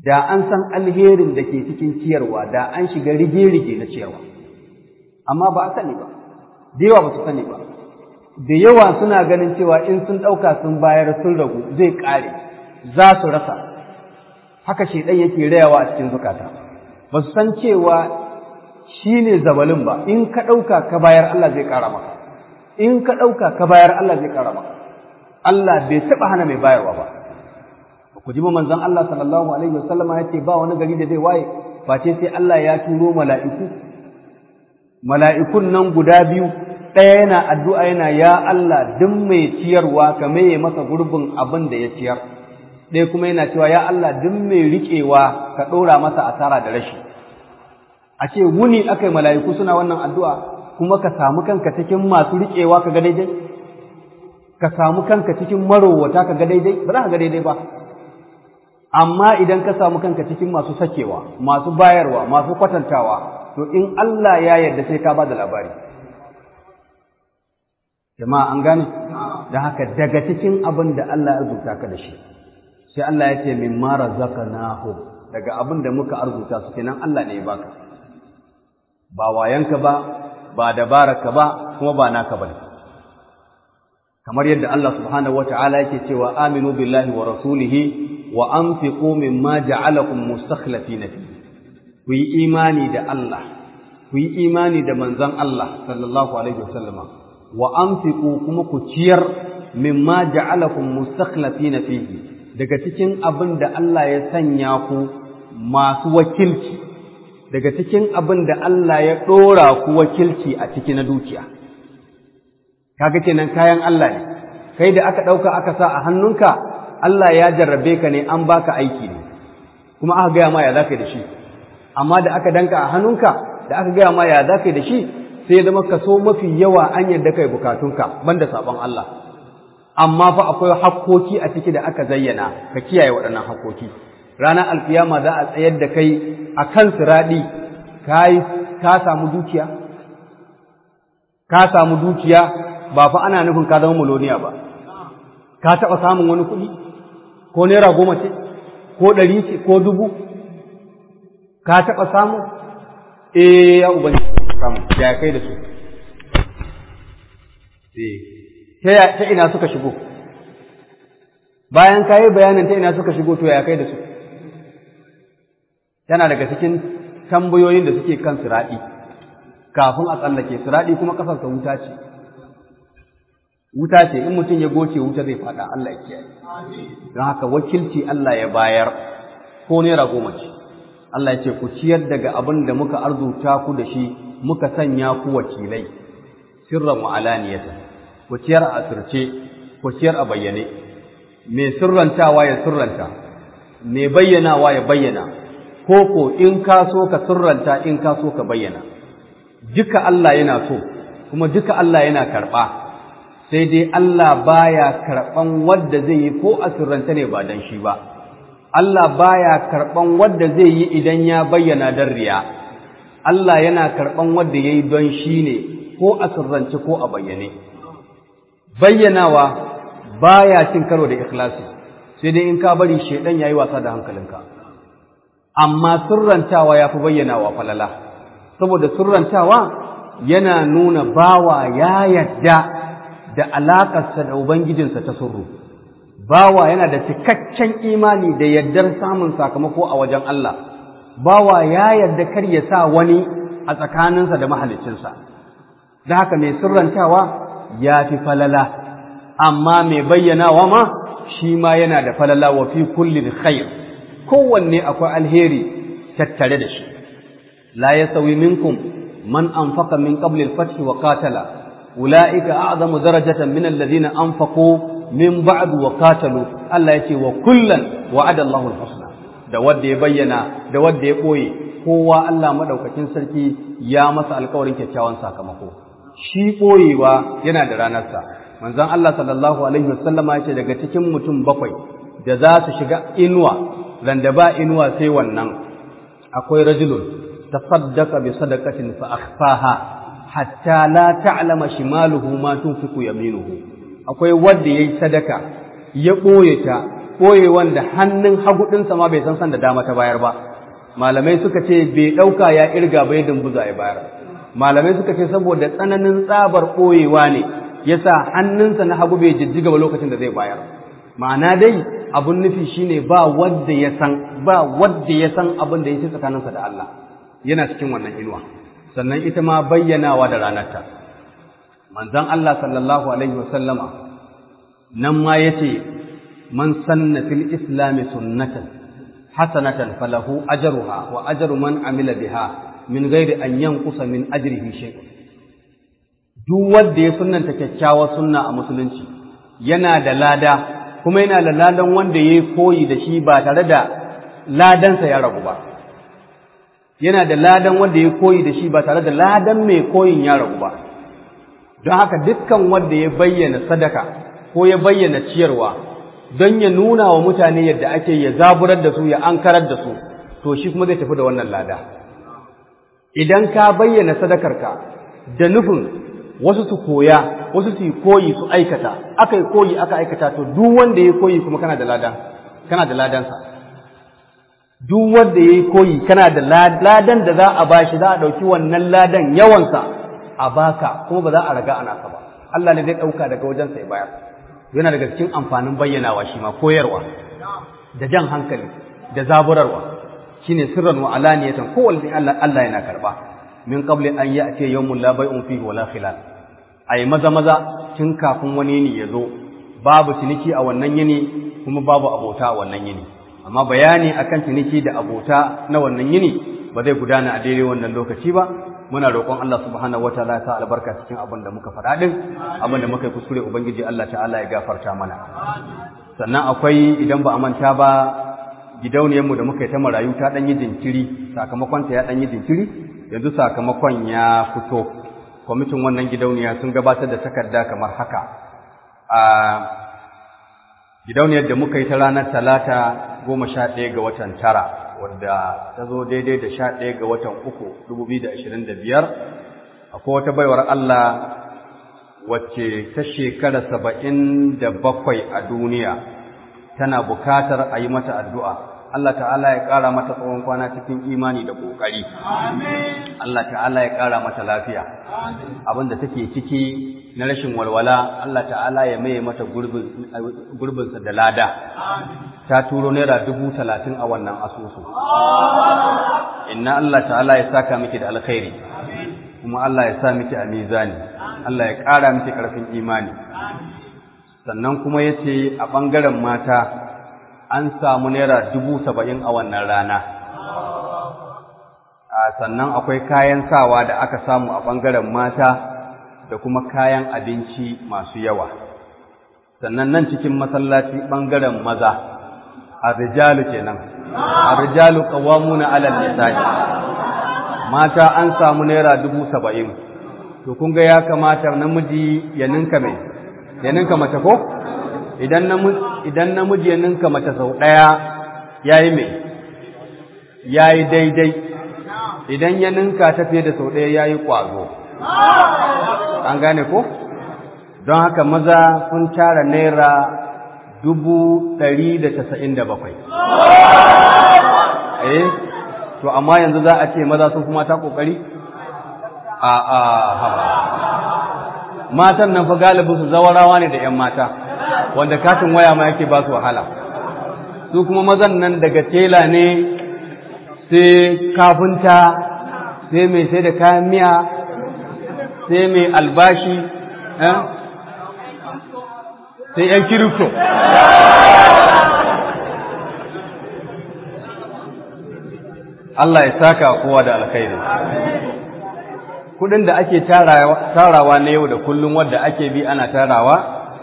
da an san alherin da ke cikin ciyarwa da an shiga rige-rige na ciyarwa amma ba a sani ba da yawa ba su sani ba da yawa suna ganin cewa in sun ɗauka sun bayar sun ragu zai ƙare za su rasa haka shaidan yake rayawa a cikin zukata ba su san cewa shi ne zabalin ba in ka ɗauka ka bayar Allah zai ƙara maka in ka ɗauka ka bayar Allah zai ƙara maka Allah bai taɓa hana mai bayarwa ba ku ji manzon Allah sallallahu alaihi wasallama ya ce ba wani gari da zai waye face sai Allah ya turo mala'iku mala'ikun nan guda biyu ɗaya yana addu'a yana ya Allah duk mai ciyarwa ka maye masa gurbin abin da ya ciyar ɗaya kuma yana cewa ya Allah duk mai riƙewa ka ɗora masa asara da rashi a ce wuni aka yi mala'iku suna wannan addu'a kuma ka samu kanka cikin masu riƙewa ka ga daidai ka samu kanka cikin marowata ka ga daidai ba za ka ga daidai ba amma idan ka samu kanka cikin masu sakewa masu bayarwa masu kwatantawa to in Allah ya yarda sai ka ba da labari jama'a an gane da haka daga cikin abin da Allah ya arzuta ka da shi sai Allah ya ce min ma razaqnahu daga abin da muka arzuta su kenan Allah ne ya baka ba wayanka ba ba dabaraka ba kuma ba naka bane kamar yadda Allah subhanahu wataala yake cewa aminu billahi wa rasulihi wa anfiqu mimma ja'alakum mustakhlifina fi ku yi imani da Allah ku yi imani da manzon Allah sallallahu alaihi wasallama wa anfiqu kuma ku ciyar mimma ja'alakum mustakhlifina fihi daga cikin abin da Allah ya sanya ku masu wakilci daga cikin abin da Allah ya ɗora ku wakilci a ciki na dukiya kaga kenan kayan Allah ne kai da aka ɗauka aka sa a hannunka Allah ya jarrabe ka ne an baka aiki ne kuma aka gaya ma ya za da shi amma da aka danka a hannunka da aka gaya ma ya za da shi sai zama kaso mafi yawa an yadda kai bukatunka banda sabon Allah amma fa akwai hakkoki a ciki da aka zayyana ka kiyaye waɗannan hakkoki ranar alkiyama za a tsayar da kai a kan siraɗi ka samu dukiya ka samu dukiya ba fa ana nufin ka zama miloniya ba ka taɓa samun wani kuɗi ko naira goma ce ko ɗari ce ko dubu ka taɓa samu eh ya ubangiji samu ya kai da su ta ina suka shigo bayan ka yi bayanin ta ina suka shigo to ya kai da su yana daga cikin tambayoyin da suke kan siraɗi kafin a tsallake siraɗi kuma ƙasarsa wuta ce wuta ce in mutum ya goce wuta zai faɗa Allah ya kiyaye don haka wakilci Allah ya bayar ko naira goma ce Allah ya ce ku ciyar daga abin da muka arzuta ku da shi muka sanya ku wakilai sirran wa alaniyatan ku ciyar a asirce ku ciyar a bayyane mai sirrantawa ya sirranta mai bayyanawa ya bayyana ko ko in ka so ka sirranta in ka so ka bayyana duka Allah yana so kuma duka Allah yana karɓa sai dai Allah baya karɓan wadda zai yi ko a sirranta ne ba dan shi ba Allah baya karɓan wadda zai yi idan ya bayyana dan riya Allah yana karɓan wadda ya yi don shi ne ko a sirrance ko a bayyane bayyanawa baya cin karo da ikhlasi sai dai in ka bari shedan yayi wasa da hankalinka amma sirrantawa yafi bayyanawa falala saboda sirrantawa yana nuna bawa ya yadda da alakarsa da ubangijinsa ta sirru bawa yana da cikakken imani da yaddar samun sakamako a wajen Allah bawa ya yadda kar ya sa wani a tsakaninsa da mahaliccinsa da haka mai sirrantawa ya fi falala amma mai bayyanawa ma shi ma yana da falala wa fi kulli khair kowanne akwai alheri tattare da shi la yasawi minkum man anfaqa min qabli al-fath wa qatala ulaika a'zamu darajatan min alladhina anfaqu min ba'd wa qatalu Allah yace wa kullan wa'ada Allahu al-husna da wanda ya bayyana da wanda ya boye kowa Allah madaukakin sarki ya masa alƙawarin kyakkyawan sakamako shi boyewa yana da ranarsa manzon Allah sallallahu alaihi wasallama ya ce daga cikin mutum bakwai da za su shiga inuwa randa ba inuwa sai wannan akwai rajulun tasaddaqa bi sadaqatin fa akhfaha hatta la ta'lama shimaluhu ma tunfiqu yaminuhu akwai wanda yayi sadaka ya boye ta ɓoyewan da hannun hagu ɗinsa ma bai san san da dama ta bayar ba malamai suka ce bai ɗauka ya irga bai dumbuza ya bayar malamai suka ce saboda tsananin tsabar ɓoyewa ne yasa hannunsa na hagu bai jijjiga ba lokacin da zai bayar ma'ana dai abun nufi shine ba wanda ya san ba wanda ya san abin da yake tsakaninsa da Allah yana cikin wannan inuwa sannan ita ma bayyanawa da ranarta manzon Allah sallallahu alaihi wasallama nan ma yace man sanna fil islami sunnatan hasanatan falahu ajruha wa ajru man amila biha min ghairi an yanqusa min ajrihi shay'un duk wanda ya sunnanta kyakkyawar sunna a musulunci yana da lada kuma yana da ladan wanda ya koyi da shi ba tare da ladansa ya ragu ba yana da ladan wanda ya koyi da shi ba tare da ladan mai koyin ya ragu ba don haka dukkan wanda ya bayyana sadaka ko ya bayyana ciyarwa don ya nuna wa mutane yadda ake ya zaburar da su ya ankarar da su to shi kuma zai tafi da wannan lada idan ka bayyana sadakarka da nufin wasu su koya wasu su koyi su aikata aka yi koyi aka aikata to duk wanda ya koyi kuma kana da ladan kana da ladansa duk wanda ya koyi kana da ladan da za a bashi za a ɗauki wannan ladan yawansa a baka kuma ba za a raga ana ka ba Allah ne zai ɗauka daga wajensa ya bayar yana daga cikin amfanin bayyanawa shi ma koyarwa da jan hankali da zaburarwa shine sirran wa alaniyatan kowanne Allah Allah yana karba min qabli an ya'ti yawmun la bay'un fihi wala khilal ai maza maza tun kafin wani yini ya zo babu ciniki a wannan yini kuma babu abota a wannan yini amma bayani akan ciniki da abota na wannan yini ba zai gudana a daidai wannan lokaci ba muna roƙon Allah subhanahu wataala ya sa albarka cikin abin da muka faɗa din abin da muka yi kuskure ubangiji Allah ta'ala ya gafarta mana sannan akwai idan ba a manta ba gidauniyarmu da muka yi ta marayu ta ɗan yi jinkiri sakamakon ta ya ɗan yi jinkiri yanzu sakamakon ya fito kwamitin wannan gidauniya sun gabatar da takarda kamar haka a gidauniyar da muka yi ta ranar talata goma sha ɗaya ga watan tara wadda ta zo daidai da sha ɗaya ga watan uku dubu biyu da ashirin da biyar akwai wata baiwar Allah wacce ta shekara saba'in da bakwai a duniya tana bukatar a yi mata addu'a Allah ta'ala ya ƙara mata tsawon kwana cikin imani da ƙoƙari. Allah ta'ala ya ƙara mata lafiya. Abin da take ciki na rashin walwala, Allah ta'ala ya maye mata gurbinsa da lada. Ta turo naira dubu talatin a wannan asusu. Inna Allah ta'ala ya saka miki da alkhairi, kuma Allah ya sa miki a mizani, Allah ya ƙara miki ƙarfin imani. Sannan kuma ya ce a ɓangaren mata, an samu naira dubu saba'in a wannan rana sannan akwai kayan sawa da aka samu a ɓangaren mata da kuma kayan abinci masu yawa sannan nan cikin masallaci ɓangaren maza a rijalu kenan a rijalu ƙawamuna alal nisa'i mata an samu naira dubu saba'in to kun ga ya kamata namiji ya ninka mai ya ninka mace ko idan namiji ya ninka mace sau ɗaya ya yi mai ya yi daidai idan ya ninka ta fiye da sau ɗaya ya yi ƙwazo an gane ko don haka maza sun tara naira dubu ɗari da casa'in da bakwai eh to amma yanzu za a ce maza sun kuma ta ƙoƙari a a haba matan nan fa galibin su zawarawa ne da 'yan mata wanda katin waya ma yake ba su wahala su kuma mazan nan daga tela ne sai kafinta sai mai sai da kayan miya sai mai albashi sai yan kirifto Allah ya saka kowa da alkhairi kudin da ake tarawa na yau da kullum wadda ake bi ana tarawa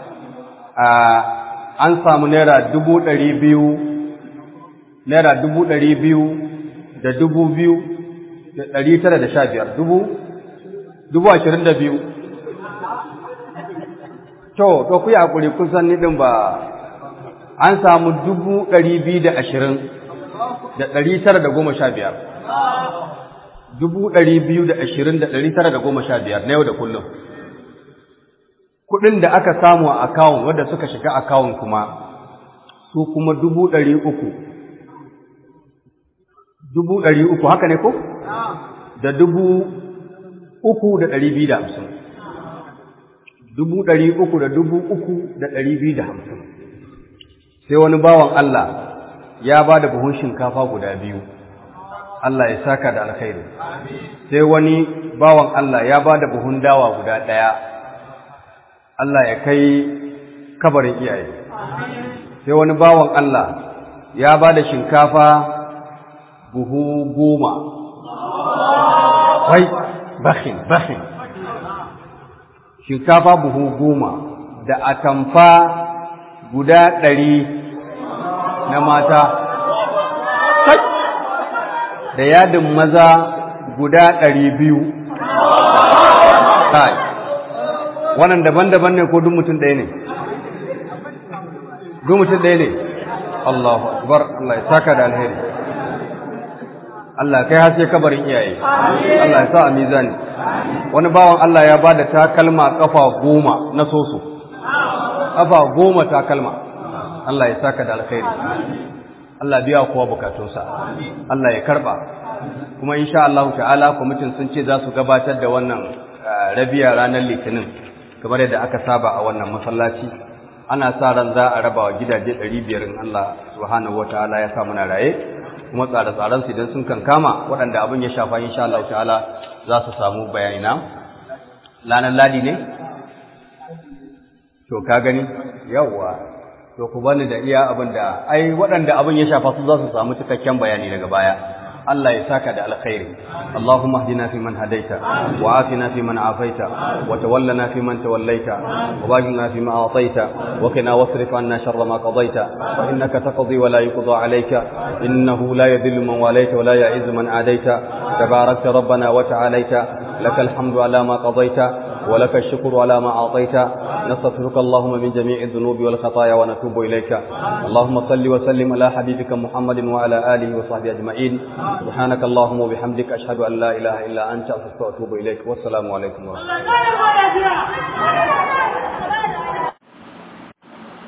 an samu naira dubu ɗari biyu naira dubu ɗari biyu da dubu biyu da ɗari tara da sha biyar dubu dubu ashirin da biyu to to ku yi haƙuri kun san ni ɗin ba an samu dubu ɗari biyu da ashirin da ɗari tara da goma sha biyar dubu ɗari biyu da ashirin da ɗari tara da goma sha biyar na yau da kullum kuɗin da aka samu a akawun wadda suka shiga akawun kuma su kuma dubu ɗari uku dubu ɗari uku haka ne ko? da dubu uku da ɗari biyu da hamsin dubu ɗari uku da dubu uku da ɗari biyu da hamsin sai wani bawan Allah ya ba da buhun shinkafa guda biyu Allah ya saka da alkhairi sai wani bawan Allah ya ba da buhun dawa guda ɗaya Allah ya kai kabarin iyaye sai wani bawan Allah ya ba da shinkafa buhu goma wai bakin bakin shinkafa buhu goma da atamfa guda ɗari na mata da yadin maza guda ɗari biyu kai wannan daban-daban ne ko duk mutum ɗaya ne duk mutum ɗaya ne Allahu akbar Allah ya saka da alheri Allah kai haske kabarin iyaye Allah ya sa a mizani wani bawan Allah ya ba da takalma kafa goma na soso kafa goma takalma Allah ya saka da alkhairi Allah biya kowa bukatunsa Allah ya karba kuma insha Allah ta'ala kwamitin sun ce za su gabatar da wannan rabiya ranar litinin kamar yadda aka saba a wannan masallaci ana sa ran za a raba wa gidaje 500 in Allah subhanahu wataala ya sa muna raye kuma tsare-tsaren su idan sun kankama waɗanda abin ya shafa insha Allah ta'ala za su samu bayani na lanar ladi ne to ka gani yawwa to ku bani da iya abin da ai waɗanda abin ya shafa su za su samu cikakken bayani daga baya Allah ya saka da alkhairi Allahumma hdina fi man hadaita wa afina fi man afaita wa tawallana fi man tawallaita wa baghna fi ma ataita wa qina wasrif anna sharra ma qadaita fa innaka taqdi wa la yuqda alayka innahu la yadhillu man walayta wa la ya'izzu man adaita tabarakta rabbana wa ta'alaita lakal hamdu ala ma qadaita ولك الشكر على ما أعطيت نستغفرك اللهم من جميع الذنوب والخطايا ونتوب إليك اللهم صل وسلم على حبيبك محمد وعلى آله وصحبه أجمعين سبحانك اللهم وبحمدك أشهد أن لا إله إلا أنت أستغفرك وأتوب إليك والسلام عليكم ورحمة الله